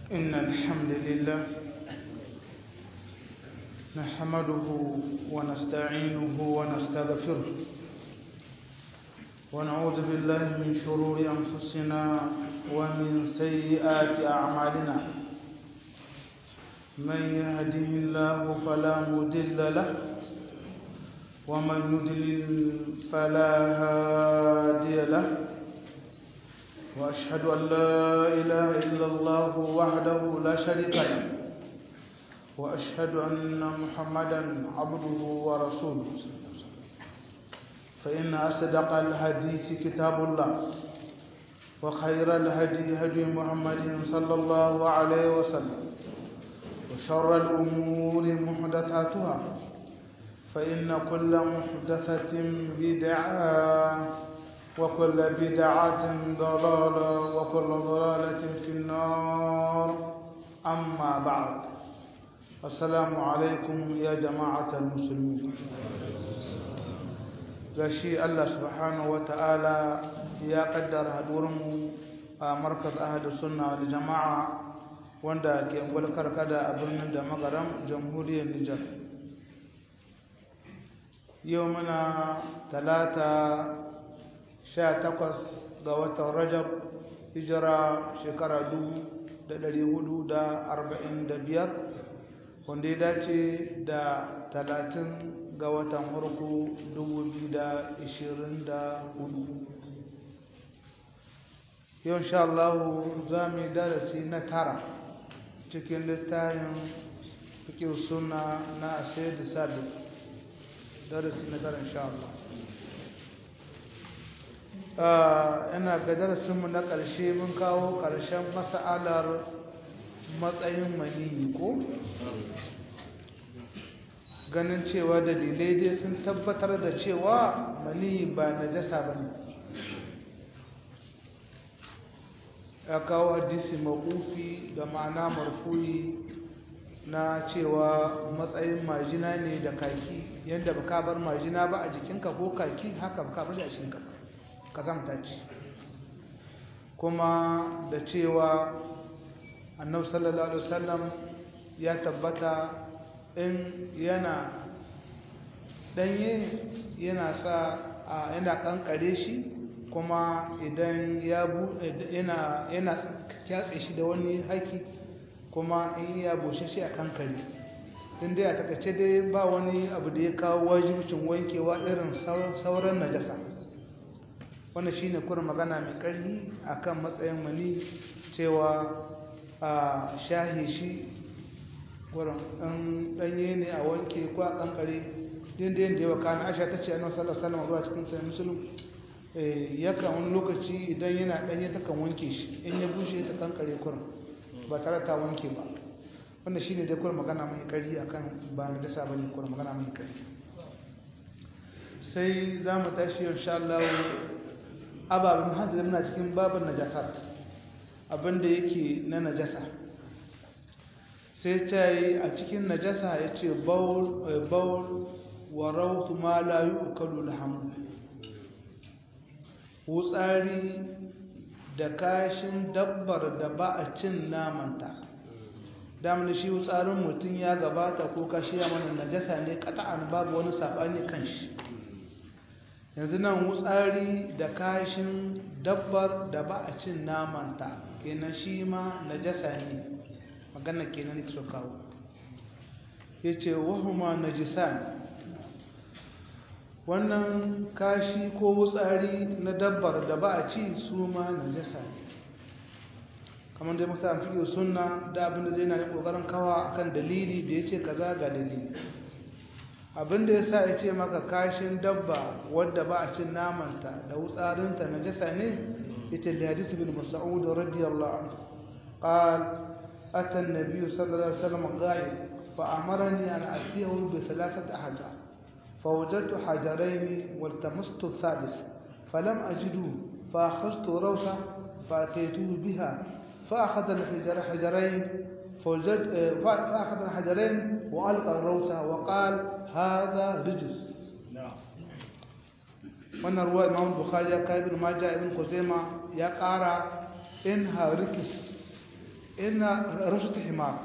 إن الحمد لله نحمده ونستعينه ونستغفره ونعوذ بالله من شرور أنفسنا ومن سيئات أعمالنا من يهده الله فلا مضل له ومن يضلل فلا هادي له وأشهد أن لا إله إلا الله وحده لا شريك له وأشهد أن محمدا عبده ورسوله فإن أصدق الحديث كتاب الله وخير الهدي هدي محمد صلى الله عليه وسلم وشر الأمور محدثاتها فإن كل محدثة بدعة وكل بدعة ضلالة وكل ضلالة في النار أما بعد السلام عليكم يا جماعة المسلمين gashi Allah subhanahu wata'ala ya kaddara hadurinmu a markaz ahadu sunna wal jama'a wanda ke gwalkar kada a birnin da magaram jamhuriyar Nijar yau muna talata sha takwas ga watan rajab hijira shekara dubu da ɗari hudu da arba'in da biyar wanda ya dace da talatin ga watan farko dubu biyu da ishirin da hudu yau sha Allah za mu yi darasi na tara cikin littafin fikin suna na sai da sabi darasi na tara insha Allah ina ga darasinmu na ƙarshe mun kawo ƙarshen mas'alar matsayin maniyi ko ganin cewa dalilai dai sun tabbatar da cewa maniyi ba najasa ba ne ya kawo hadisi maƙufi da ma'ana marfuyi na cewa matsayin majina ne da kaki yadda ba ka bar majina ba a jikinka ko kaki haka ba ka bar a shinka kazamta ce kuma da cewa annabi sallallahu alaihi wasallam ya tabbata in yana danye yana sa yana kankare shi kuma idan ya yana yana kyatse shi da wani haki kuma in ya bushe shi a kankare din dai a takaice dai ba wani abu da ya kawo wajibcin wankewa irin sauran najasa wannan shine kurin magana mai ƙarfi akan matsayin mani cewa a shahi shi wurin ɗan ɗanye ne a wanke ko a ƙanƙare din da yadda yawa kana aisha ta ce annabi sallallahu alaihi wasallam cikin sai musulun yakan wani lokaci idan yana ɗanye ta kan wanke shi in ya bushe ta ƙanƙare kurin ba tare ta wanke ba wannan shine dai kurin magana mai ƙarfi akan ba na dasa bane kurin magana mai ƙarfi sai za mu tashi insha Allah ababen hadda muna cikin babin najasat abinda yake na najasa sai ta yi a cikin najasa ya ce baul wa rautu ma la yi ukalu lahamu wutsari da kashin dabbar da ba a cin namanta damar shi wutsarin mutum ya gabata ko kashi ya mana najasa ne kata'an babu wani saɓani kan shi yanzu nan wutsari da kashin dabbar da ba a cin namanta kenan shi ma najasa ne magana kenan ne so kawo ya ce wahuma najisan wannan kashi ko wutsari na dabbar da ba a ci su ma najasa ne kamar dai masu amfiyo suna da abinda zai na yi ƙoƙarin kawa akan dalili da ya ce kaza ga dalili abinda ya sa ya ce maka kashin dabba wadda ba a cin namanta da wutsarinta na jasa ne ita da hadisi bin mas'ud radiyallahu anhu qal ata an-nabiy sallallahu alaihi wasallam ghaib fa amarani an atiyahu bi thalathati ahjar فوجدت حجرين والتمست الثالث فلم أجده فأخذت روثة فأتيته بها فأخذ الحجر حجرين فوجد فأخذ الحجرين وألقى الروثة وقال هذا رجس wannan ruwa imam bukhari ya kai ibn majah ibn kuzaima ya kara in harikis ina rashut himar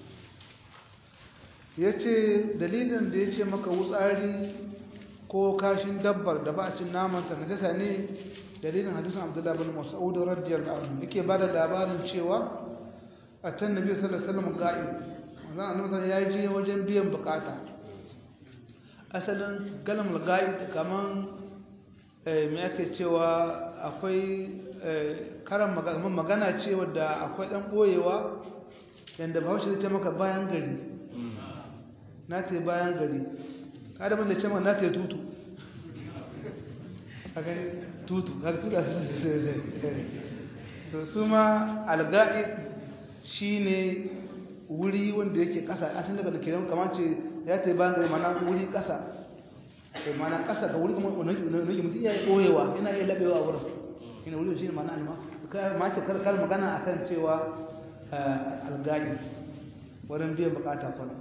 ya ce dalilin da ya ce maka wutsari ko kashin dabbar da ba a cin namanta na jasa ne dalilin hadisun abdullahi bin mas'ud radiyar da abu yake ba da labarin cewa a can nabi sallallahu alaihi wasallam ga'i wannan annabi ya je wajen biyan bukata asalin galamul ga'i kaman me ake cewa akwai karan magana ce wadda akwai dan boyewa yanda bahaushe zai ce maka bayan gari na ta bayan gari kada mun da ce na ta tutu a gani tutu har tuda to su ma alga'i shine wuri wanda yake kasa a tun daga da kiran kamar ce ya ta bayan gari mana wuri kasa sai mana kasa ga wuri kuma wani mutum ya yi ɓoyewa yana iya laɓewa a wurin ina wuri shi ne mana alma ma ce karkar magana akan cewa alga'i wurin biyan bukata kwana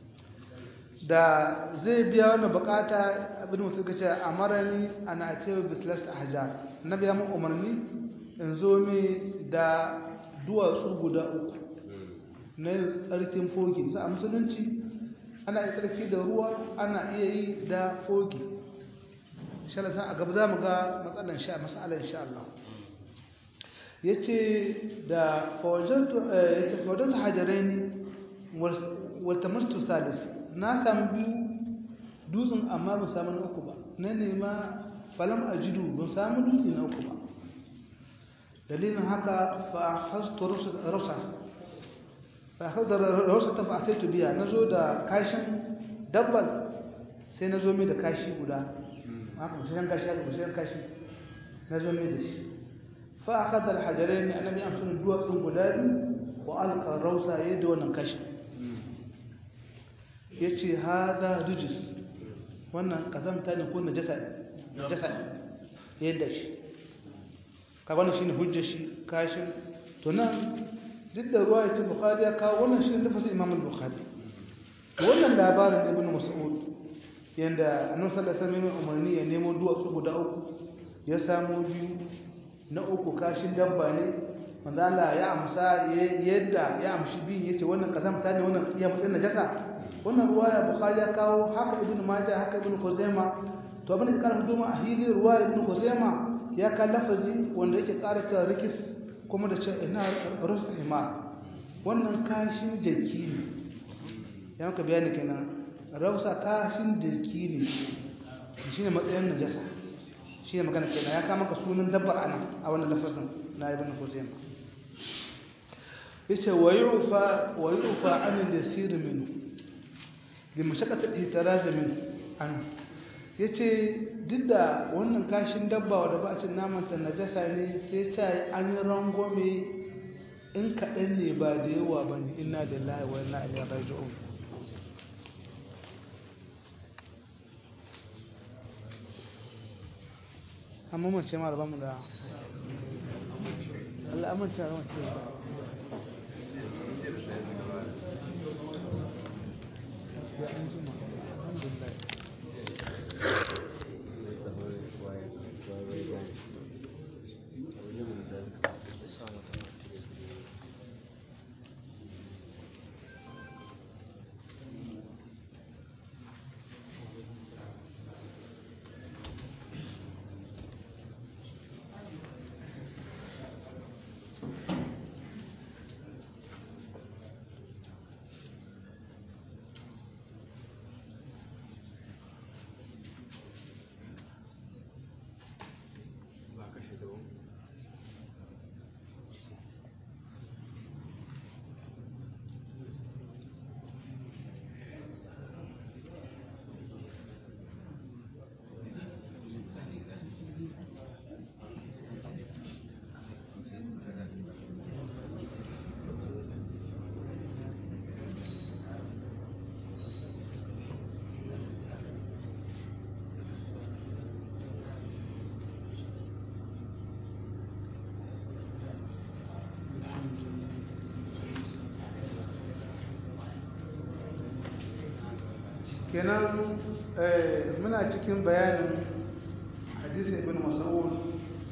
da zai biya wannan bukata abin mutum ka ce a marani ana ake bislast a hajar na biya mun umarni in zo mai da duwatsu guda uku na yin tsarkin fogi za a musulunci ana yi tsarki da ruwa ana iya yi da fogi shalasa a gaba za mu ga matsalan sha matsalan sha Allah ya ce da fawajen hajjarai wata mastu salis na samu biyu dutsen amma ba samu na uku ba na nema falam a jidu ban samu dutse na uku ba dalilin haka fa a hasto rausa fa a hasto rausa ta fa a taitu biya na zo da kashin dabbar sai na zo mai da kashi guda haka busashen kashi haka busashen kashi na zo mai da shi fa a kadar hajjarai ne annabi amsar duwatsun guda biyu wa alƙar rausa yadda wannan kashin ya ce haɗa rijis wannan ƙazamta ne ko na jasa yadda shi kabanin shi ne hujjar shi kashin to nan duk da ruwa ya ce bukari ya kawo wannan shi ne lafasa imamul bukari wannan labarin ibn mas'ud yadda annabi sallallahu alaihi wasallam umarni ya nemo duwatsu guda uku ya samu biyu na uku kashin dabba ne manzo Allah ya amsa yadda ya amshi biyu yace wannan kazamta ne wannan iya matsayin najasa wannan ruwaya bukhari ya kawo haka ibn majah haka ibn khuzaima to abin da ya kara mutum a hili ruwaya ibn khuzaima ya ka lafazi wanda yake kara cewa rikis kuma da cewa ina rusul himar wannan kashin jaki ne ya maka bayani kenan rausa kashin jaki ne shine matsayin najasa shine magana kenan ya kama ka sunan dabbar ana a wannan lafazin na ibn khuzaima yace wayufa wayufa an yasir minhu da mashakatar hitara zamin an ya ce duk da wannan kashin dabba wadda ba a cin namanta najasa ne sai ta yi an yi rangome in kaɗan ne ba da yawa ba ne ina da lahi wa ina iliyar raji'un amma mace ma da mu da Allah amince da mace ya an jima alhamdulillah kenan muna cikin bayanin hadisin ibn mas'ud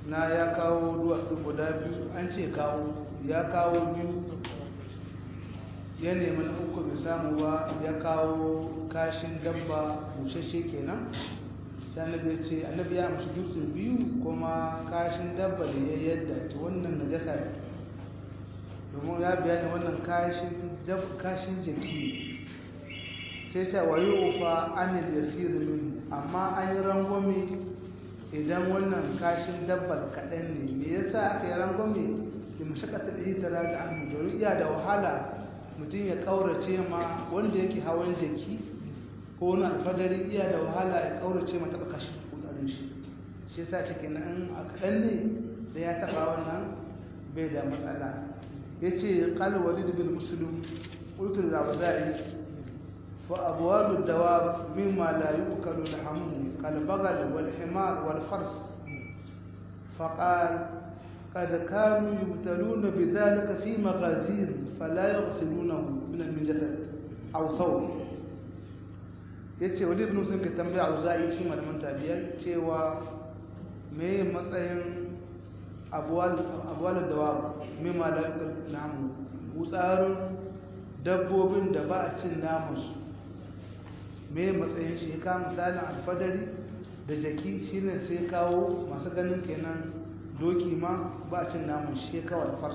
na ya kawo duwatsu guda biyu an ce kawo ya kawo biyu ya nemi na uku bai samu ba ya kawo kashin dabba bushashe kenan sai annabi ce annabi ya amshi dutse biyu kuma kashin dabba da ya yadda ta wannan najasa ne domin ya bayani wannan kashin jaki sai ta wayo ufa anil yasir min amma an yi rangwame idan wannan kashin dabbar kaɗan ne me yasa aka yi rangwame da mashakatar hitara da an domin iya da wahala mutum ya ƙaurace ma wanda yake hawan jaki ko wani alfadari iya da wahala ya ƙaurace ma taɓa kashin kudarin shi shi yasa cike na in a kaɗan ne da ya taɓa wannan bai da matsala ya ce ƙalwali da bin musulun ƙultur da bazari فأبواب الدواب مما لا يؤكل لحمه كالبغل والحمار والفرس فقال قد كانوا يبتلون بذلك في مغازين فلا يغسلونه من الجسد أو ثوب yace wani ibn sun ka tambaya auza'i shi malaman tabiyar cewa me matsayin abuwal abuwal dawa me malakul namu gutsarin dabbobin da ba a cin namansu me matsayin shi ka misalin alfadari da jaki shine sai kawo masu ganin kenan doki ma ba cin namun shi kawo alfars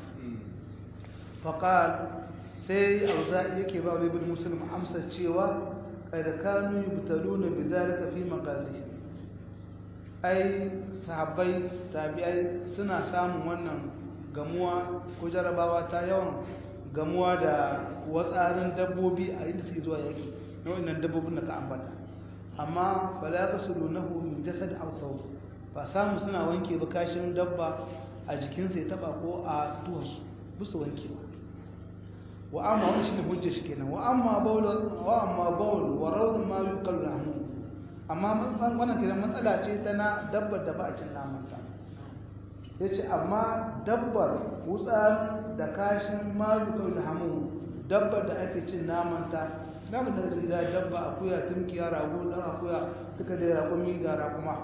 faƙal sai auza yake ba wani bin musulun amsa cewa kada kanu yi butalu na bizarika fi magazi ai sahabbai tabi'ai suna samun wannan gamuwa ko jarabawa ta yawan gamuwa da watsarin dabbobi a inda suke zuwa yaki na wannan dabbobin da ka ambata amma fala yaqsulunahu min jasad aw thawb ba samu suna wanke ba kashin dabba a jikinsa ya taba ko a tuwarsu busu wanke ba wa amma wani shine hujja shi kenan wa amma bawl wa amma bawl wa rawd ma yuqal lahu amma wannan kenan matsala ce ta na dabbar da ba a cin naman ta yace amma dabbar wutsa da kashin ma yuqal lahu dabbar da ake cin naman ta namun daga gida dabba akuya tunkiya rago dan akuya duka da raƙumi ga raƙuma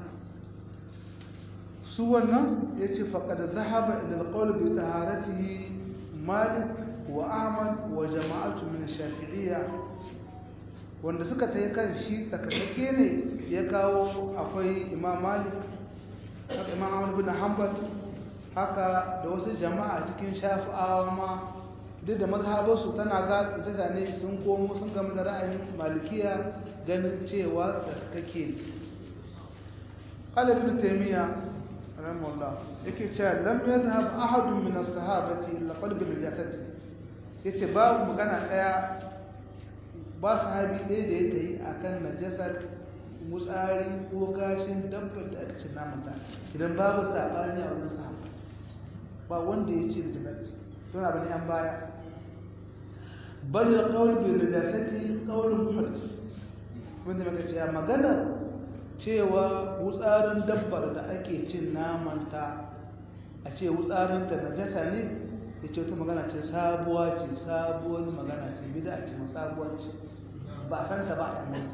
su wannan ya ce faƙad zahaba ila alqawl bi taharatihi malik wa ahmad wa jama'atu min shafi'iyya wanda suka tayi kan shi tsakake ne ya kawo akwai imam malik haka imam ahmad bin hanbal haka da wasu jama'a cikin shafi'awa ma duk da mazhabarsu tana ga mutane sun komo sun gama da ra'ayin malikiya ganin cewa da kake qalib ibn taymiya rahimahullah yake cewa lam yadhhab ahad min as-sahabati illa qalb al-jasad yace babu magana daya ba sahabi ɗaya da ya tayi akan najasar mutsari ko gashin dabbar da aka ce namanta idan babu sabani a wurin sahaba ba wanda ya ce da najasa don abin yan baya bal alqawl bi najasati qawl muhaddis wanda muka ce magana cewa wutsarin dabbar da ake cin namanta a ce wutsarin ta najasa ne yace wata magana ce sabuwa ce sabuwar magana ce bid'a ce sabuwa ce ba san ta ba amma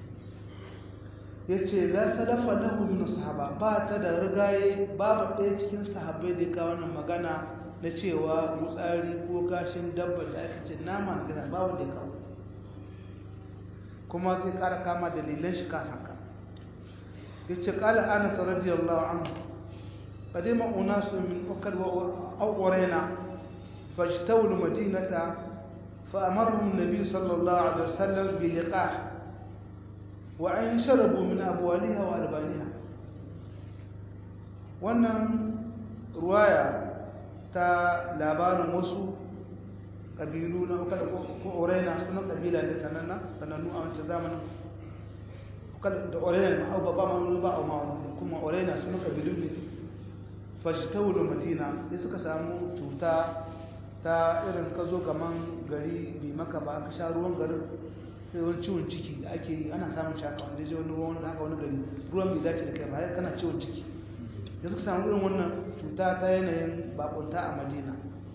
yace la salafa lahu min sahaba ba ta da rigaye babu ɗaya cikin sahabbai da ya kawo wannan magana na cewa mutsari ko gashin dabba da aka ce nama na gasa ba wanda ya kawo kuma zai kara kama dalilan shi kan haka ya ce kala anas radiyallahu anhu qadima unasu min ukad wa awrina fajtawu almadinata فأمرهم النبي صلى الله عليه وسلم بلقاح وأن شربوا من أبوالها وألبانها wannan ruwaya ta labarin wasu ƙabilu na kada ko orena sunan ƙabila ne sananna sanannu a wancan zamanin da orena ma au ba ma ba au ma kuma orena sunan ƙabilu ne fashtawul madina sai suka samu cuta ta irin ka zo gaman gari bai maka ba ka sha ruwan garin sai wani ciwon ciki da ake yi ana samun shaka wanda ya wani ruwan haka wani gari ruwan bai dace da kai ba kana ciwon ciki da suka samu irin wannan cuta ta yanayin bakunta a madina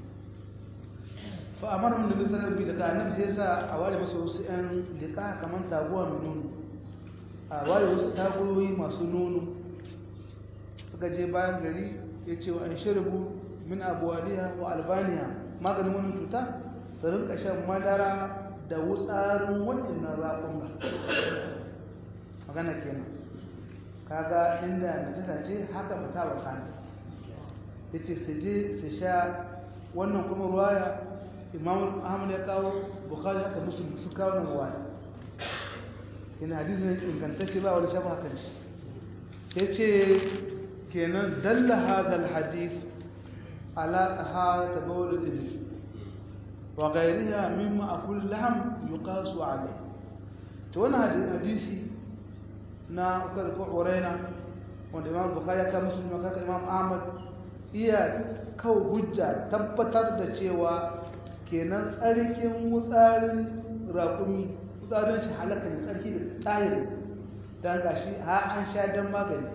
fa amara mun da bisa rabbi daga annabi sai sa a ware masa wasu yan liqa kamar taguwa mai nono a ware wasu tagoyi masu nono suka je bayan gari ya ce wa an shirbu min abuwaliya wa albaniya maganin wani cuta su rinka shan madara da wutsarin waɗannan raƙon magana kenan kaga inda najasa ce haka ba ta wakana ya ce su je su sha wannan kuma ruwaya imam ahmad ya kawo bukhari haka musulun su kawo nan ruwaya yana hadisi ne ingantacce ba wani shafa hakan shi ya ce kenan dalla hadal hadith ala taharata bawl al-ibn wa ghayriha mimma akul lahm yuqasu alayh to wannan hadisi na ukar ko uraina wanda imam bukhari ya kawo muslim ka imam ahmad iya kawo hujja tabbatar da cewa kenan tsarkin wutsarin raƙumi wutsarin shi halaka ne tsarki da tsahiri don gashi ha an sha don magani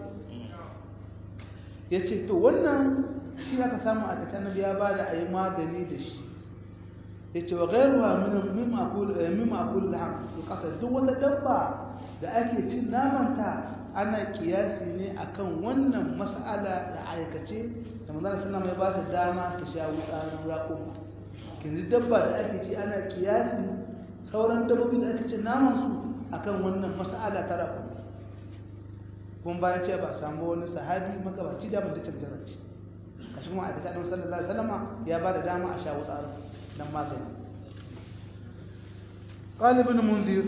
ya ce to wannan shi aka samu a kacin na biya ba da a yi magani da shi ya ce wa gairuwa mimma akul laham su kasa duk wata dabba da ake cin namanta ana kiyasi ne akan wannan mas'ala da aikace da manzana sallama ya ba ta dama ta sha wutsarin raƙuma kinzi dabba da ake ci ana kiyasi sauran dabbobi da ake ci naman su akan wannan mas'ala ta raƙuma kun bayan ce ba samu wani sahabi magabaci da ban ta cancana ce a cikin ma'aikata ɗan sallallahu alaihi wasallama ya ba da dama a sha wutsarin nan magani قال ابن منذر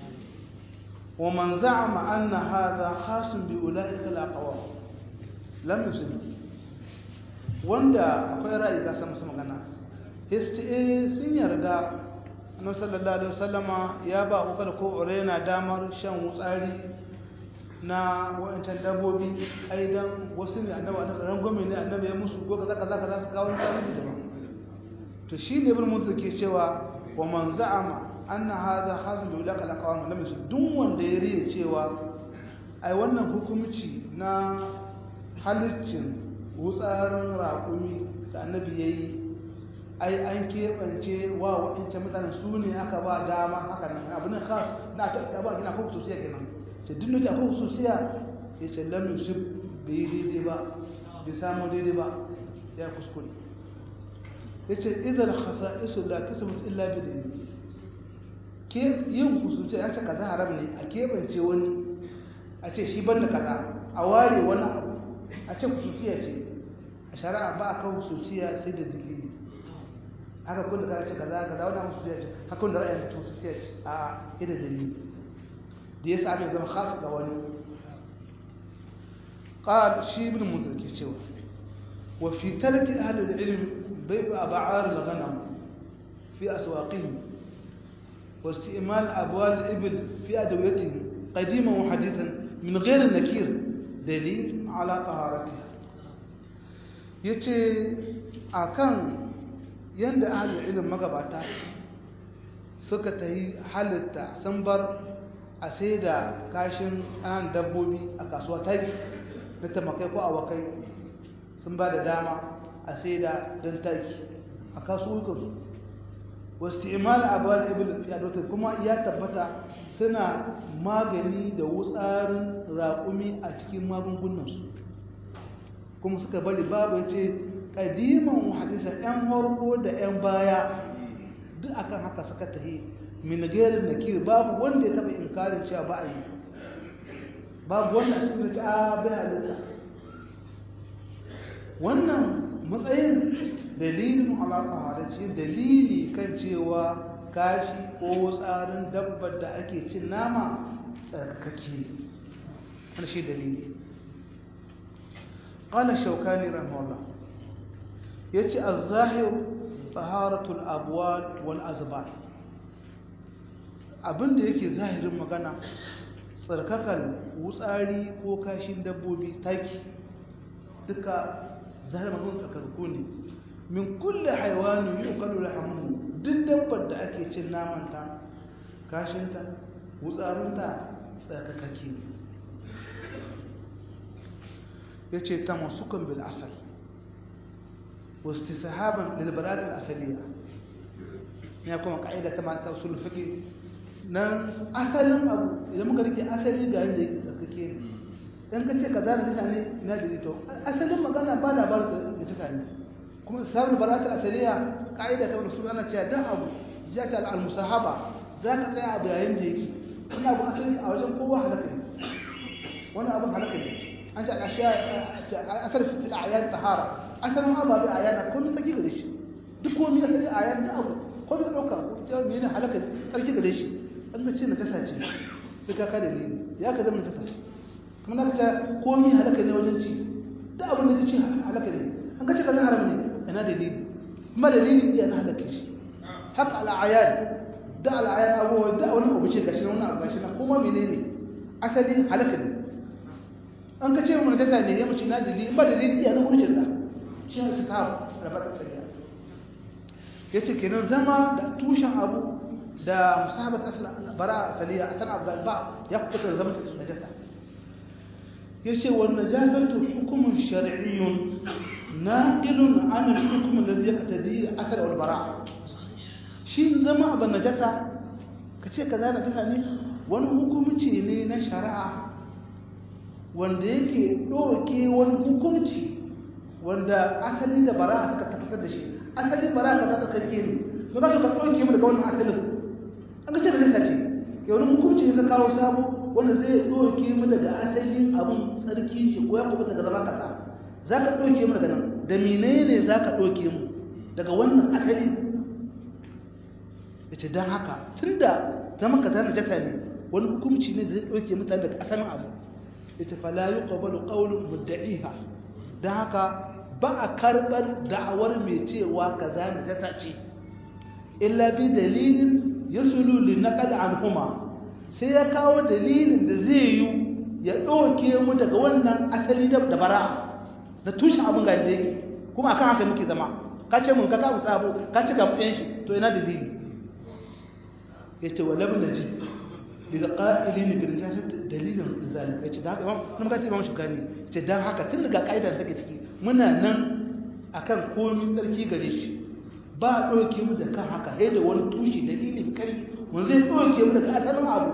ومن زعم أن هذا خاص بأولئك الأقوام لم يسلم wanda akwai ra'ayi ga sama sama gana histi sun yarda annabi sallallahu alaihi wasallama ya ba ukal ko urena damar shan wutsari na wancan dabbobi ai dan wasu ne annabi annabi rangwame ne annabi ya musu ko kaza kaza kaza su kawo tarihi daban to shi ne ibn munzir ke cewa wa man za'ama anna hadha hazm bi ulaka alaqawam lam yusud duk wanda ya riya cewa ai wannan hukumci na halittin wutsarin raƙumi da annabi yayi ai an keɓance wa waɗancan mutanen su ne aka ba dama haka nan abu ne khas na ta ba kina ko sosiya kenan ce duk da ko sosiya ya ce lam yusud bai daidai ba bai samu daidai ba ya kuskure yace idan khasa'isu la kasbat illa bi dalil ke yin kusurce ya ce kaza haram ne a keɓance wani a ce shi banda kaza a ware wani abu a ce kusurciya ce a shari'a ba a kan kusurciya sai da dalili haka kun da kaza ce kaza kaza wani abu kusurciya ce haka kun da ra'ayin kusurciya ce a yi da dalili da ya sami zama khasa ga wani قال شي ابن منذر كي وفي ترك أهل العلم بيع أبعار الغنم في أسواقهم واستئمال أبوال الإبل في أدويتهم قديما وحديثا من غير النكير دليل على طهارتها yace akan yanda ahlul ilm magabata suka tayi halitta sun bar a sai da kashin an dabbobi a kasuwa taki na tamakai ko awakai sun ba da dama a sai da don taki a kasuwukansu wasu imal abuwar ibn fiyadotar kuma ya tabbata suna magani da wutsarin raƙumi a cikin magungunansu kuma suka bari babu ya ce ƙadiman hadisan 'yan harko da 'yan baya duk akan haka suka tahi minigerin na kiri babu wanda ya taɓa inkarin cewa ba a yi babu wanda a cikin ta bai halitta wannan matsayin dalilin alaƙa halarci dalili kan cewa kashi ko tsarin dabbar da ake cin nama tsarkake wani shi dalili ƙala shaukani rahimahullah ya ce a zahir taharatul abuwa wal azbar abinda yake zahirin magana tsarkakan wutsari ko kashin dabbobi taki duka zahirin magana tsarkaku ne min kulle haiwani yi kalu rahamu duk dabbar da ake cin namanta kashinta wutsarinta tsarkakake ne ya ce ta masukan bil asal wasu sahaban lilbaratin asaliya ya kuma ka'ida ta mata sulfiki nan asalin abu idan muka rike asali ga yadda yake tsarkake ne in ka ce kaza najasa ne ina dalili to asalin magana ba labarin da najasa ne kuma sabul baratul asaliya ka'ida ta rasul ana cewa dan abu jata al musahaba za ka tsaya abu yayin da yake wannan abu asali a wajen kowa halaka ne wannan abin halaka ne an ce ashiya asal fi ayat tahara asalin ababe ayana kullum take gare shi duk komai da sai ayan da abu ko da dauka ko me ne halaka sarki gare shi an ga ce na kasa ce sai ka ka dalili ya ka zama kasa kuma na ka komai halaka ne wajen ci da abin da ci halaka ne an ga ce kaza haram ne ina dalili kuma dalili iya na halaka shi haka al'ayan da al'ayan abubuwa da wani abu ce gashi wannan abu gashi na kuma menene asali halaka ne an ka ce mu na kasa ne ya mace na dalili ba dalili iya na wurin da shi ne sahaba da fata sariya ya ce kenan zama da tushen abu da musahabat bara asaliya a san abu ba ya kuka zama ta najasa ya ce wa najasatu hukumun shar'iyyun naqilun an al-hukm alladhi yaqtadi athar wal bara shi zama abu najasa kace kaza najasa ne wani hukunci ne na shari'a wanda yake doke wani hukunci wanda asali da bara suka tabbatar da shi asali bara ka zaka kake ne to za ka ɗauke mu daga wannan asalin an ga ce da nisa ce ke wani hukunci ne ka kawo sabo wanda zai ɗauke mu daga asalin abun tsarki ce ko ya kuma daga zama kasa za ka ɗauke mu daga nan da menene za ka ɗauke mu daga wannan asali ya ce don haka tun da zaman ka zama jasa ne wani hukunci ne da zai ɗauke mutane daga asalin abu ya ce fala yi ƙwabalu ƙaunin mudda'iha don haka ba a karɓar da'awar mai cewa kaza na jasa ce illa bi dalilin ya sululi na kada an kuma sai ya kawo dalilin da zai yi ya ɗauke mu daga wannan asali da bara na tushen abin ga da yake kuma akan haka muke zama ka ce mun ka kawo sabo ka ci gafiyan shi to ina dalili ya ce walam na ji daga ƙa'ilin bin jasa dalilin zalika ya ce da haka imam nan ka ce imam shugani ya ce don haka tun daga ƙa'idar take ciki muna nan akan komi tsarki gare shi ba a ɗauke mu da kan haka sai da wani tushe dalilin ƙari mun zai ɗauke mu daga asalin abu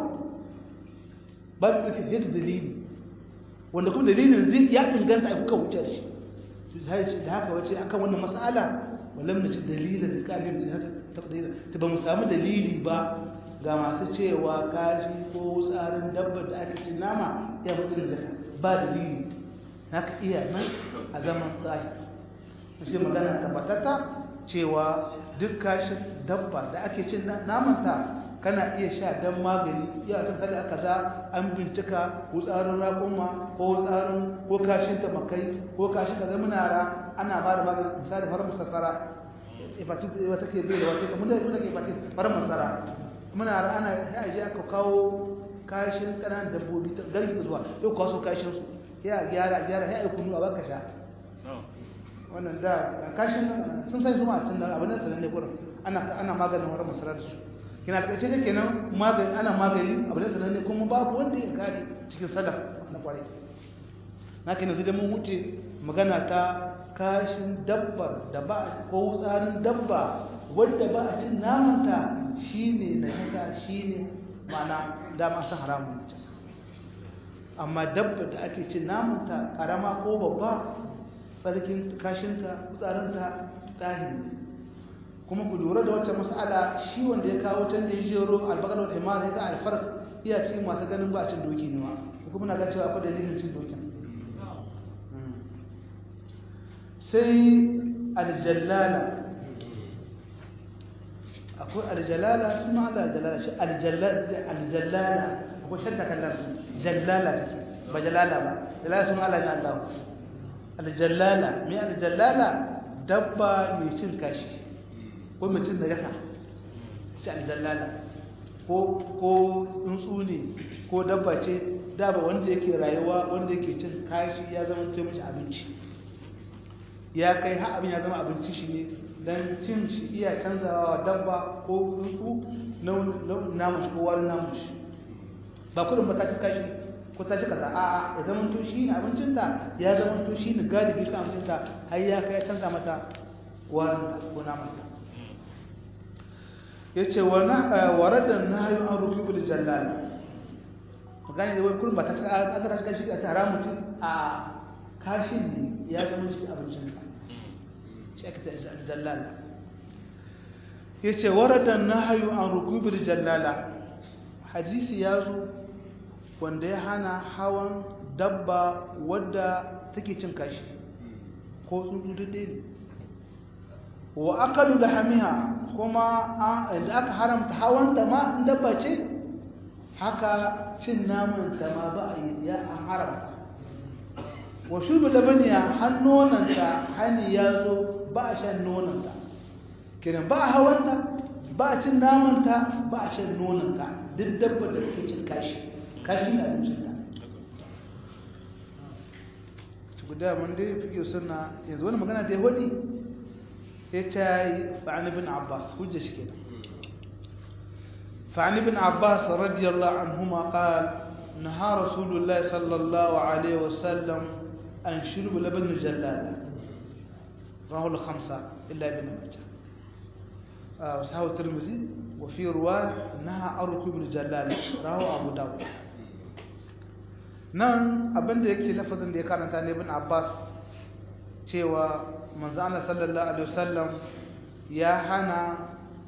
ba a ɗauke sai da dalili wanda kuma dalilin zai ya inganta a kuka wuce shi sai ce da haka wace akan wannan mas'ala wallam na ci dalilin da ƙalin da ta dalila ta ba mu samu dalili ba ga masu cewa kaji ko tsarin dabbar da aka ci nama ya mutu da ba dalili haka iya nan a zaman tsari shi magana tabbatata cewa duk kashin dabba da ake cin namanta kana iya sha don magani iya kan kada aka za an bincika ko tsarin raƙumma ko tsarin ko kashin tamakai ko kashin kaza munara ana ba da magani misali farin musassara hepatitis wata ke bai da wata kamar da wata ke hepatitis farin musassara munara ana ya je aka kawo kashin ƙananan dabbobi garki zuwa yau kawo kashin su ya gyara gyara ya aiki nuna baka sha wannan da kashin sun sai zuma tun da abin da sanan ne gurin ana ana maganin wani masarar su kina da kace kenan magani ana magani abin da sanan ne kuma babu wanda ya kare cikin salaf na kwarai na kenan zai da mun wuce magana ta kashin dabbar da ba ko tsarin dabba wadda ba a cin namanta shine na yasa shine ma'ana dama san haramun ne amma dabba da ake cin namanta karama ko babba tsarkin kashinta tsarinta tahiri kuma ku lura da wacce mas'ala shi wanda ya kawo can da ya jero albakar da imani ya ga alfaras iya cikin masu ganin ba a cin doki ne ma kuma na ga cewa akwai dalilin cin dokin sai aljallala akwai aljalala sun ma Allah aljalala shi aljallala akwai shadda kallon su jallala take ba jalala ba jalala sun Allah ne Allah aljallala me aljallala dabba mai cin kashi ko mai cin najasa shi aljallala ko ko tsuntsu ne ko dabba ce daba wanda yake rayuwa wanda yake cin kashi ya zama to mace abinci ya kai har abin ya zama abinci shi ne dan cin shi iya canzawa dabba ko tsuntsu launin namun shi ko wani namun shi ba kudin ba ta ci kashi ko ta ci kaza a'a ya zama to shi ne abincinta ya zama to shi ne galibi kan abincinta har ya kai canza mata warin ko namanta ya ce wa radda na hayu an rufi bil jallala magana da wai kullum ba ta aka ta kashi a tara mutum a kashin ne ya zama shi abincin ka shi aka ta jallala yace warada nahyu an rukubil jallala hadisi ya zo wanda ya hana hawan dabba wadda take cin kashi ko tsuntsu dade ne wa akalu lahamiha kuma da aka haramta hawan ta ma in dabba ce haka cin naman ta ma ba a yi ya an haramta wa shubu labaniya har nonanta hani ya zo ba a shan nonanta kenan ba a hawanta ba a cin namanta ba a shan nonanta duk dabba da take cin kashi kashi na abincin ta guda mun dai fiye suna yanzu wani magana da ya wadi ya ce fa'ani bin abbas hujja shi kenan فعن ابن عباس رضي الله عنهما قال نهى رسول الله صلى الله عليه وسلم عن شرب لبن الجلالة رواه الخمسة إلا ابن ماجه آه وصححه الترمذي وفي رواية نهى عن ركوب الجلالة رواه أبو داود nan abin da yake lafazin da ya karanta ne ibn Abbas cewa manzo Allah sallallahu alaihi wasallam ya hana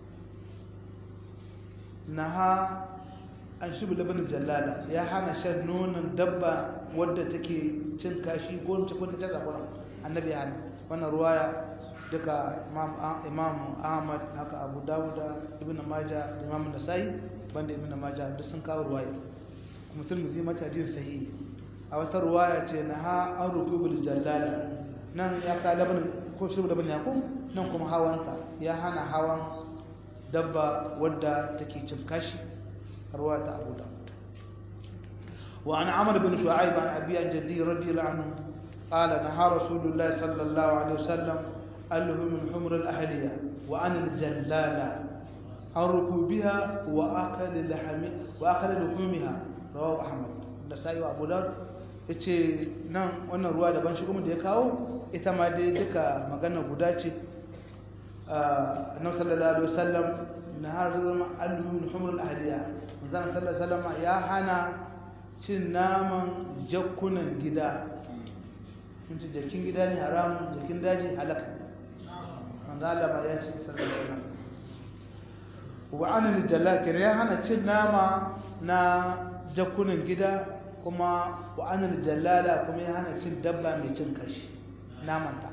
naha an shi labanin jallala ya hana shan nonon dabba wadda take cin kashi ko ce ko ta zakura annabi ya hana wannan ruwaya duka imam ahmad haka abu dawuda ibn majah da imam nasai banda ibn majah duk sun kawo ruwaya kuma tirmidhi mata jin sahihi a wata ruwaya ce naha an rukubul jallala nan ya ka labanin ko shi labanin ya ko nan kuma hawanta ya hana hawan dabba wadda take cin kashi ruwa ta abu da wa an amr bin shu'aib an abi an jaddi radiyallahu anhu qala naha rasulullah sallallahu alaihi wasallam alhum min humr al-ahliya wa an al-jallala an rukubiha wa akal lahmi wa akal luhumiha rawahu ahmad da sai wa abu dawud yace nan wannan ruwa daban shi kuma da ya kawo ita ma dai duka magana guda ce annabi sallallahu alaihi wasallam na har zama alhumul humul ahliya manzon sallallahu alaihi wasallam ya hana cin naman jakkunan gida mun ci jakin gida ne haramun jakin daji halaka manzon Allah ba ya ce sallallahu alaihi wasallam wa anil jalal kire ya hana cin nama na jakkunan gida kuma wa anil jalala kuma ya hana cin dabba mai cin kashi namanta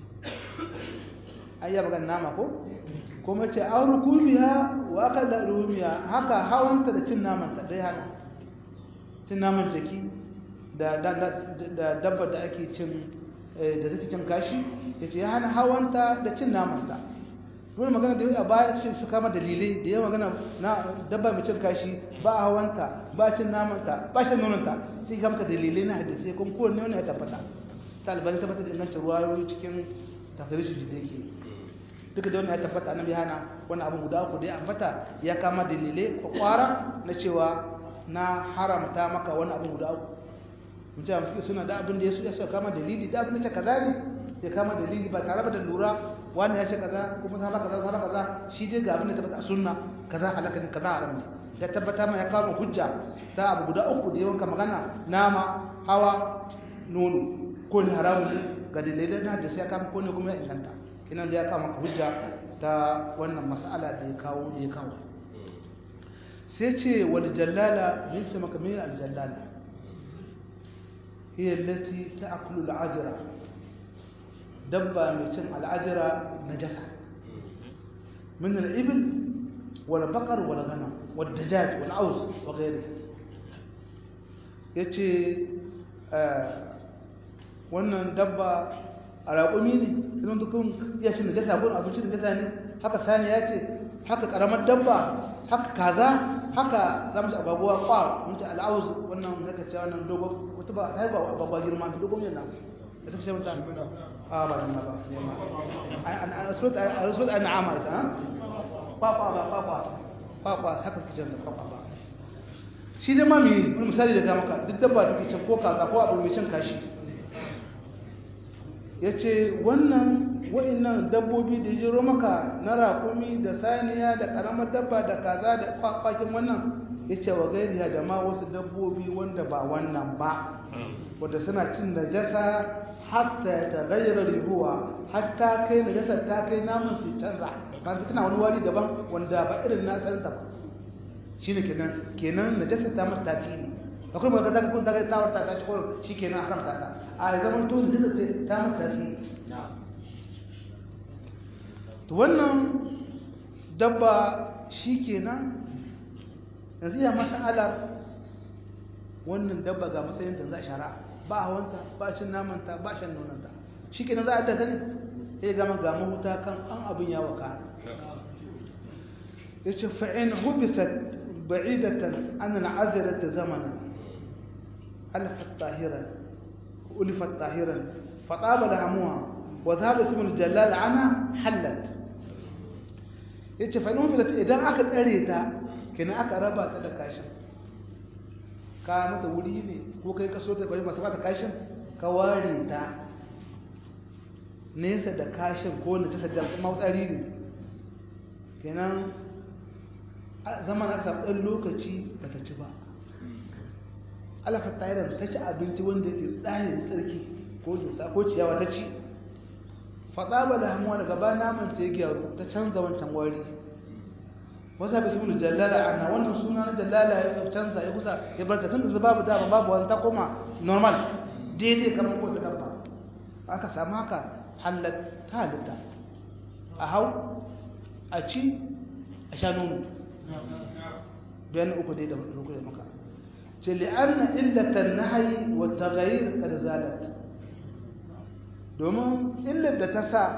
ai ya bagan nama ko kuma ce an rukumiya wa akalla rumiya haka hawanta da cin naman ta dai hana cin naman jaki da da dabba da ake cin da take cin kashi yace ya hana hawanta da cin naman ta dole magana da a baya ce su kama dalilai da yawa magana na dabba mai cin kashi ba a hawanta ba cin naman ta ba shan nonon ta sai kama dalilai na hadisi kuma kowanne wani ya tabbata ta albani tabbata da ingancin ruwayoyi cikin tafsirin da yake duka da wannan ya tabbata annabi hana wani abu guda uku da ya ambata ya kama dalilai kwakwara na cewa na haramta maka wani abu guda uku mutum ya suna da abin da ya ya kama dalili da abin da ce kaza ne ya kama dalili ba tare da lura wani ya ce kaza kuma sama kaza sama kaza shi dai ga abin da tabbata a sunna kaza halaka ne kaza haram ne ya tabbata ma ya kama hujja ta abu guda uku da yawanka magana nama hawa nono ko ne haramun ne ga dalilai na da sai ya kama ko ne kuma ya inganta kinan ya kama hujja ta wannan mas'ala da ya kawo da ya kawo sai ce wal jallala ne sai maka mai al jallala hiya allati ta'kulu al ajra dabba mai cin al ajra najasa min al ibl wal baqar wal ghanam wal dajaj wal aws wa ghayri yace wannan dabba a raƙumi ne idan dukkan ya ce najasa ko abinci da najasa ne haka sani ya ce haka karamar dabba haka kaza haka za mu ci ababuwa kwa mun ci al'auz wannan naka ce wannan dogon wata ba ta haifa ababuwa girma ta dogon yana da ta fi shan a ba nan ba a rasulat a na'ama ita kwa kwa ba kwa kwa kwa kwa haka suke can da kwa kwa ba shi dai ma mai wani misali da ga maka duk dabba take can ko kaza ko abu mai cin kashi ya ce wannan wa'innan dabbobi da jiro maka na rakumi da saniya da karamar dabba da kaza da kwakwakin wannan yace wa gairiya da ma wasu dabbobi wanda ba wannan ba wanda suna cin najasa hatta ya tagayyara rihuwa hatta kai najasa ta kai namun su canza ba su tana wani wari daban wanda ba irin na asalinta ba shine kenan kenan najasa ta mata tasiri akwai ba ka kun daga tawar ta kaci ko shikenan haramta ta a zaman to najasa ce ta mata tasiri to wannan dabba shikenan yanzu ya mas'alar wannan dabba ga matsayin da za a shara ba hawanta ba cin namanta ba shan nonanta shi kenan za a ta ne ya gama ga mahuta kan an abin ya waka ya ce fa'in hubisat ba'idatan an al'azirar ta zamanin alifat tahiran ulifat tahiran faɗa ba da hamuwa wa za ba simul jallal ana hallat ya ce fa'in hubisat idan aka tsare ta kenan aka raba ta da kashin ka mata wuri ne ko kai kaso ta bari masu mata kashin ka ware ta nesa da kashin ko na ta sadar mautsari ne kenan zama na samu ɗan lokaci ba ta ci ba alafar tayirar ta ci abinci wanda ke tsarin tsarki ko jinsa ko ciyawa ta ci faɗa ba da hamuwa daga ba naman ta ya gyaru ta canza wancan wari wasa bi sibul jallala ana wannan suna na jallala ya canza ya kusa ya barka tun da babu dama babu wani ta koma normal daidai kamar ko ta dabba aka samu haka halat ta halitta a hau a ci a sha nono bayan uku dai da uku da maka ce li'anna illatan nahyi wa taghayyur kad zalat domin illar da ta sa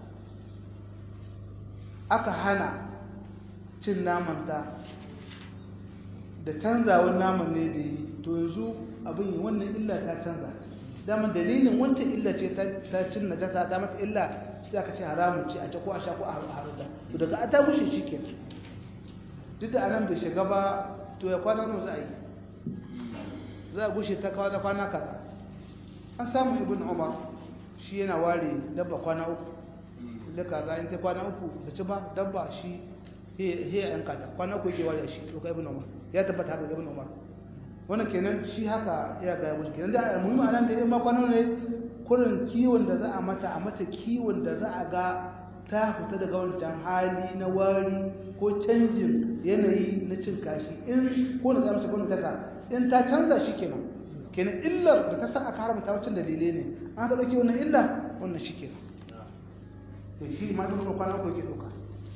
aka hana cin namanta da canzawar naman ne da yi to yanzu abin yi wannan illa ta canza dama dalilin wancan illa ce ta cin na jasa ta mata illa sai aka ce haramun ce a ce ko a sha ko a haruta to daga a ta bushe shi ke duk da anan bai shiga ba to ya kwana nan za a yi za a gushe ta kawo da kwana kaza an samu ibn umar shi yana ware dabba kwana uku da kaza in ta kwana uku ta ci ba dabba shi he yan kata kwana uku yake ware shi to kai ibn umar ya tabbata haka ibn umar wannan kenan shi haka ya ga musu kenan da mun ma nan da in ma kwana ne kurin kiwon da za a mata a mata kiwon da za a ga ta fita daga wancan hali na wari ko canjin yanayi na cin kashi in ko na tsamsa ko na tasa in ta canza shi kenan kenan illar da ta sa aka haramta wancan dalilai ne an ka ɗauki wannan illa wannan shi kenan to shi ma duk kwana uku yake ɗauka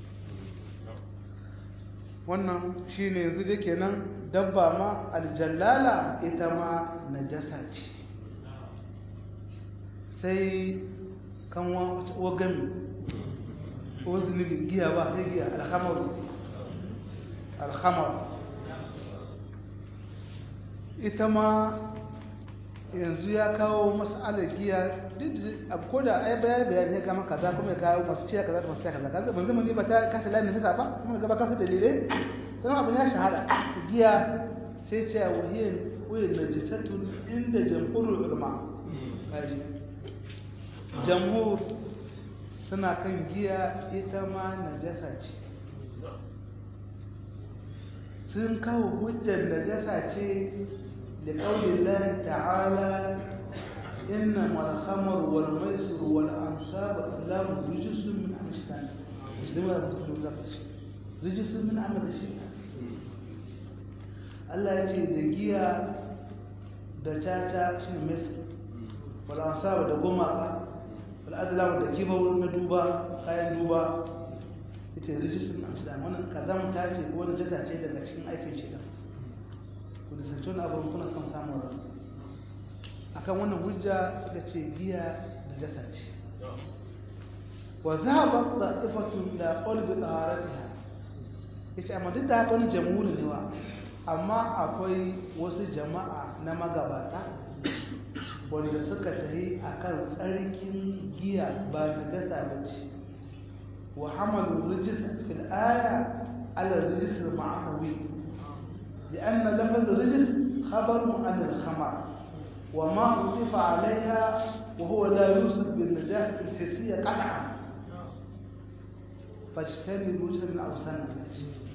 wannan shi ne yanzu da kenan dabba ma aljallala ita ma najasa ce sai kan wagami ko zunubi giya ba sai giya alhamar alhamar ita ma yanzu ya kawo matsalar giya duk ko da ai bayani bayani ya kama kaza kuma ya kawo masu ciya kaza da masu ciya kaza kaza ban zama ne ba ta kasa lani nisa ba kuma gaba kasa dalilai sannan abin ya shahara giya sai ce a wahiyar wahiyar najisatun inda jamhurul ulama kaji jamhur suna kan giya ita ma najasa ce sun kawo hujjar najasa ce da ƙaunin lahi ta'ala inna malhamar wal maisur wal ansab azlam rijisun min amstan musulmi da mutum da shi rijisun min amal shi Allah ya ce da giya da caca shi ne maisur wal ansab da gumaka wal azlam da kibau na duba kayan duba ita rijisun amsdan wannan kazamta ce ko wani jaza ce daga cikin aikin shi da ku da sanci wani abu kuna son samun ran akan wannan hujja suka ce giya da jasa ce wa zahabat da'ifatu la qalbi taharatiha yace amma duk da haka wani jamhuri ne wa amma akwai wasu jama'a na magabata wanda suka tafi akan tsarkin giya ba na jasa ba ce وحملوا الرجس في الآية على الرجس المعنوي لأن لفظ الرجس خبر عن الخمر وما أضيف عليها وهو لا يوصف بالنجاسة الحسية قطعا فاجتنبوا رجس من أوسان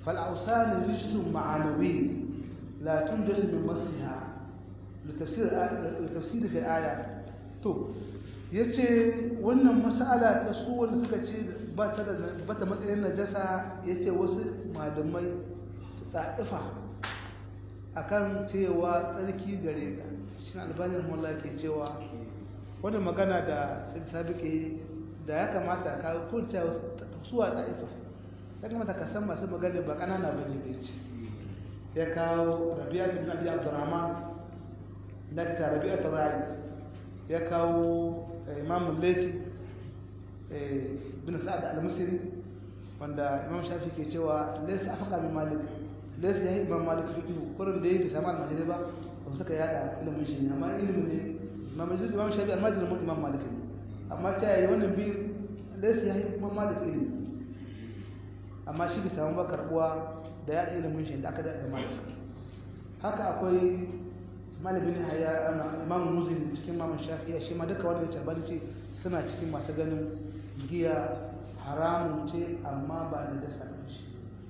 فالأوثان رجس معنوي لا تنجز من مسها لتفسير لتفسير في الآية تو yace wannan mas'ala ta su wanda suka ce ba ta da ba ta matsayin najasa yace wasu malamai ta'ifa akan cewa tsarki gare ta shi albanin mullah ke cewa wannan magana da sabike da ya kamata ka kunta suwa ta'ifa ya kamata ka san masu magana ba kanana ba ne bai ce ya kawo rabi'a ibn abi abdurrahman da ta rabi'a tarai ya kawo imam laifi bin sa'ad al-musri wanda imam shafi ke cewa laysa afqa min malik laysa yahi imam malik fiqh kurin da yake sama al-majlis ba ba suka yada ilimin shi amma ilimin ne imam majlis imam shafi al-majlis mun imam malik amma ta yi wannan bi laysa yahi imam malik ilimi amma shi bai samu ba karbuwa da yada ilimin shi da aka da malik haka akwai malamin haya imam muslim cikin imam shafi'a shi ma duka wanda ya tabbata ce suna cikin masu ganin giya haramun ce amma ba da dasa ba ce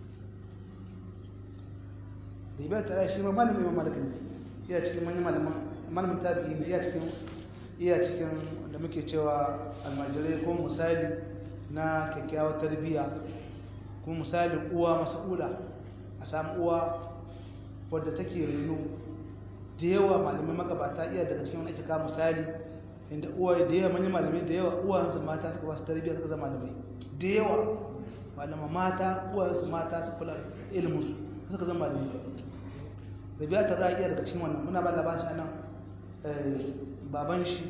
da ibai tsara shi ma malamin imam malik ne iya cikin manyan malaman malamin tabi'i ne iya cikin iya cikin da muke cewa almajirai ko misali na kyakkyawar tarbiyya ko misalin uwa mas'ula a samu uwa wadda take reno da yawa malamai magabata iya daga cikin wani ake kawo misali inda uwa da yawa manyan malamai da yawa uwansu mata suka basu tarbiyya suka zama malamai da yawa malama mata uwansu mata su kula ilimin su suka zama malamai da biya ta iya daga cikin wannan muna ba labarin shi anan baban shi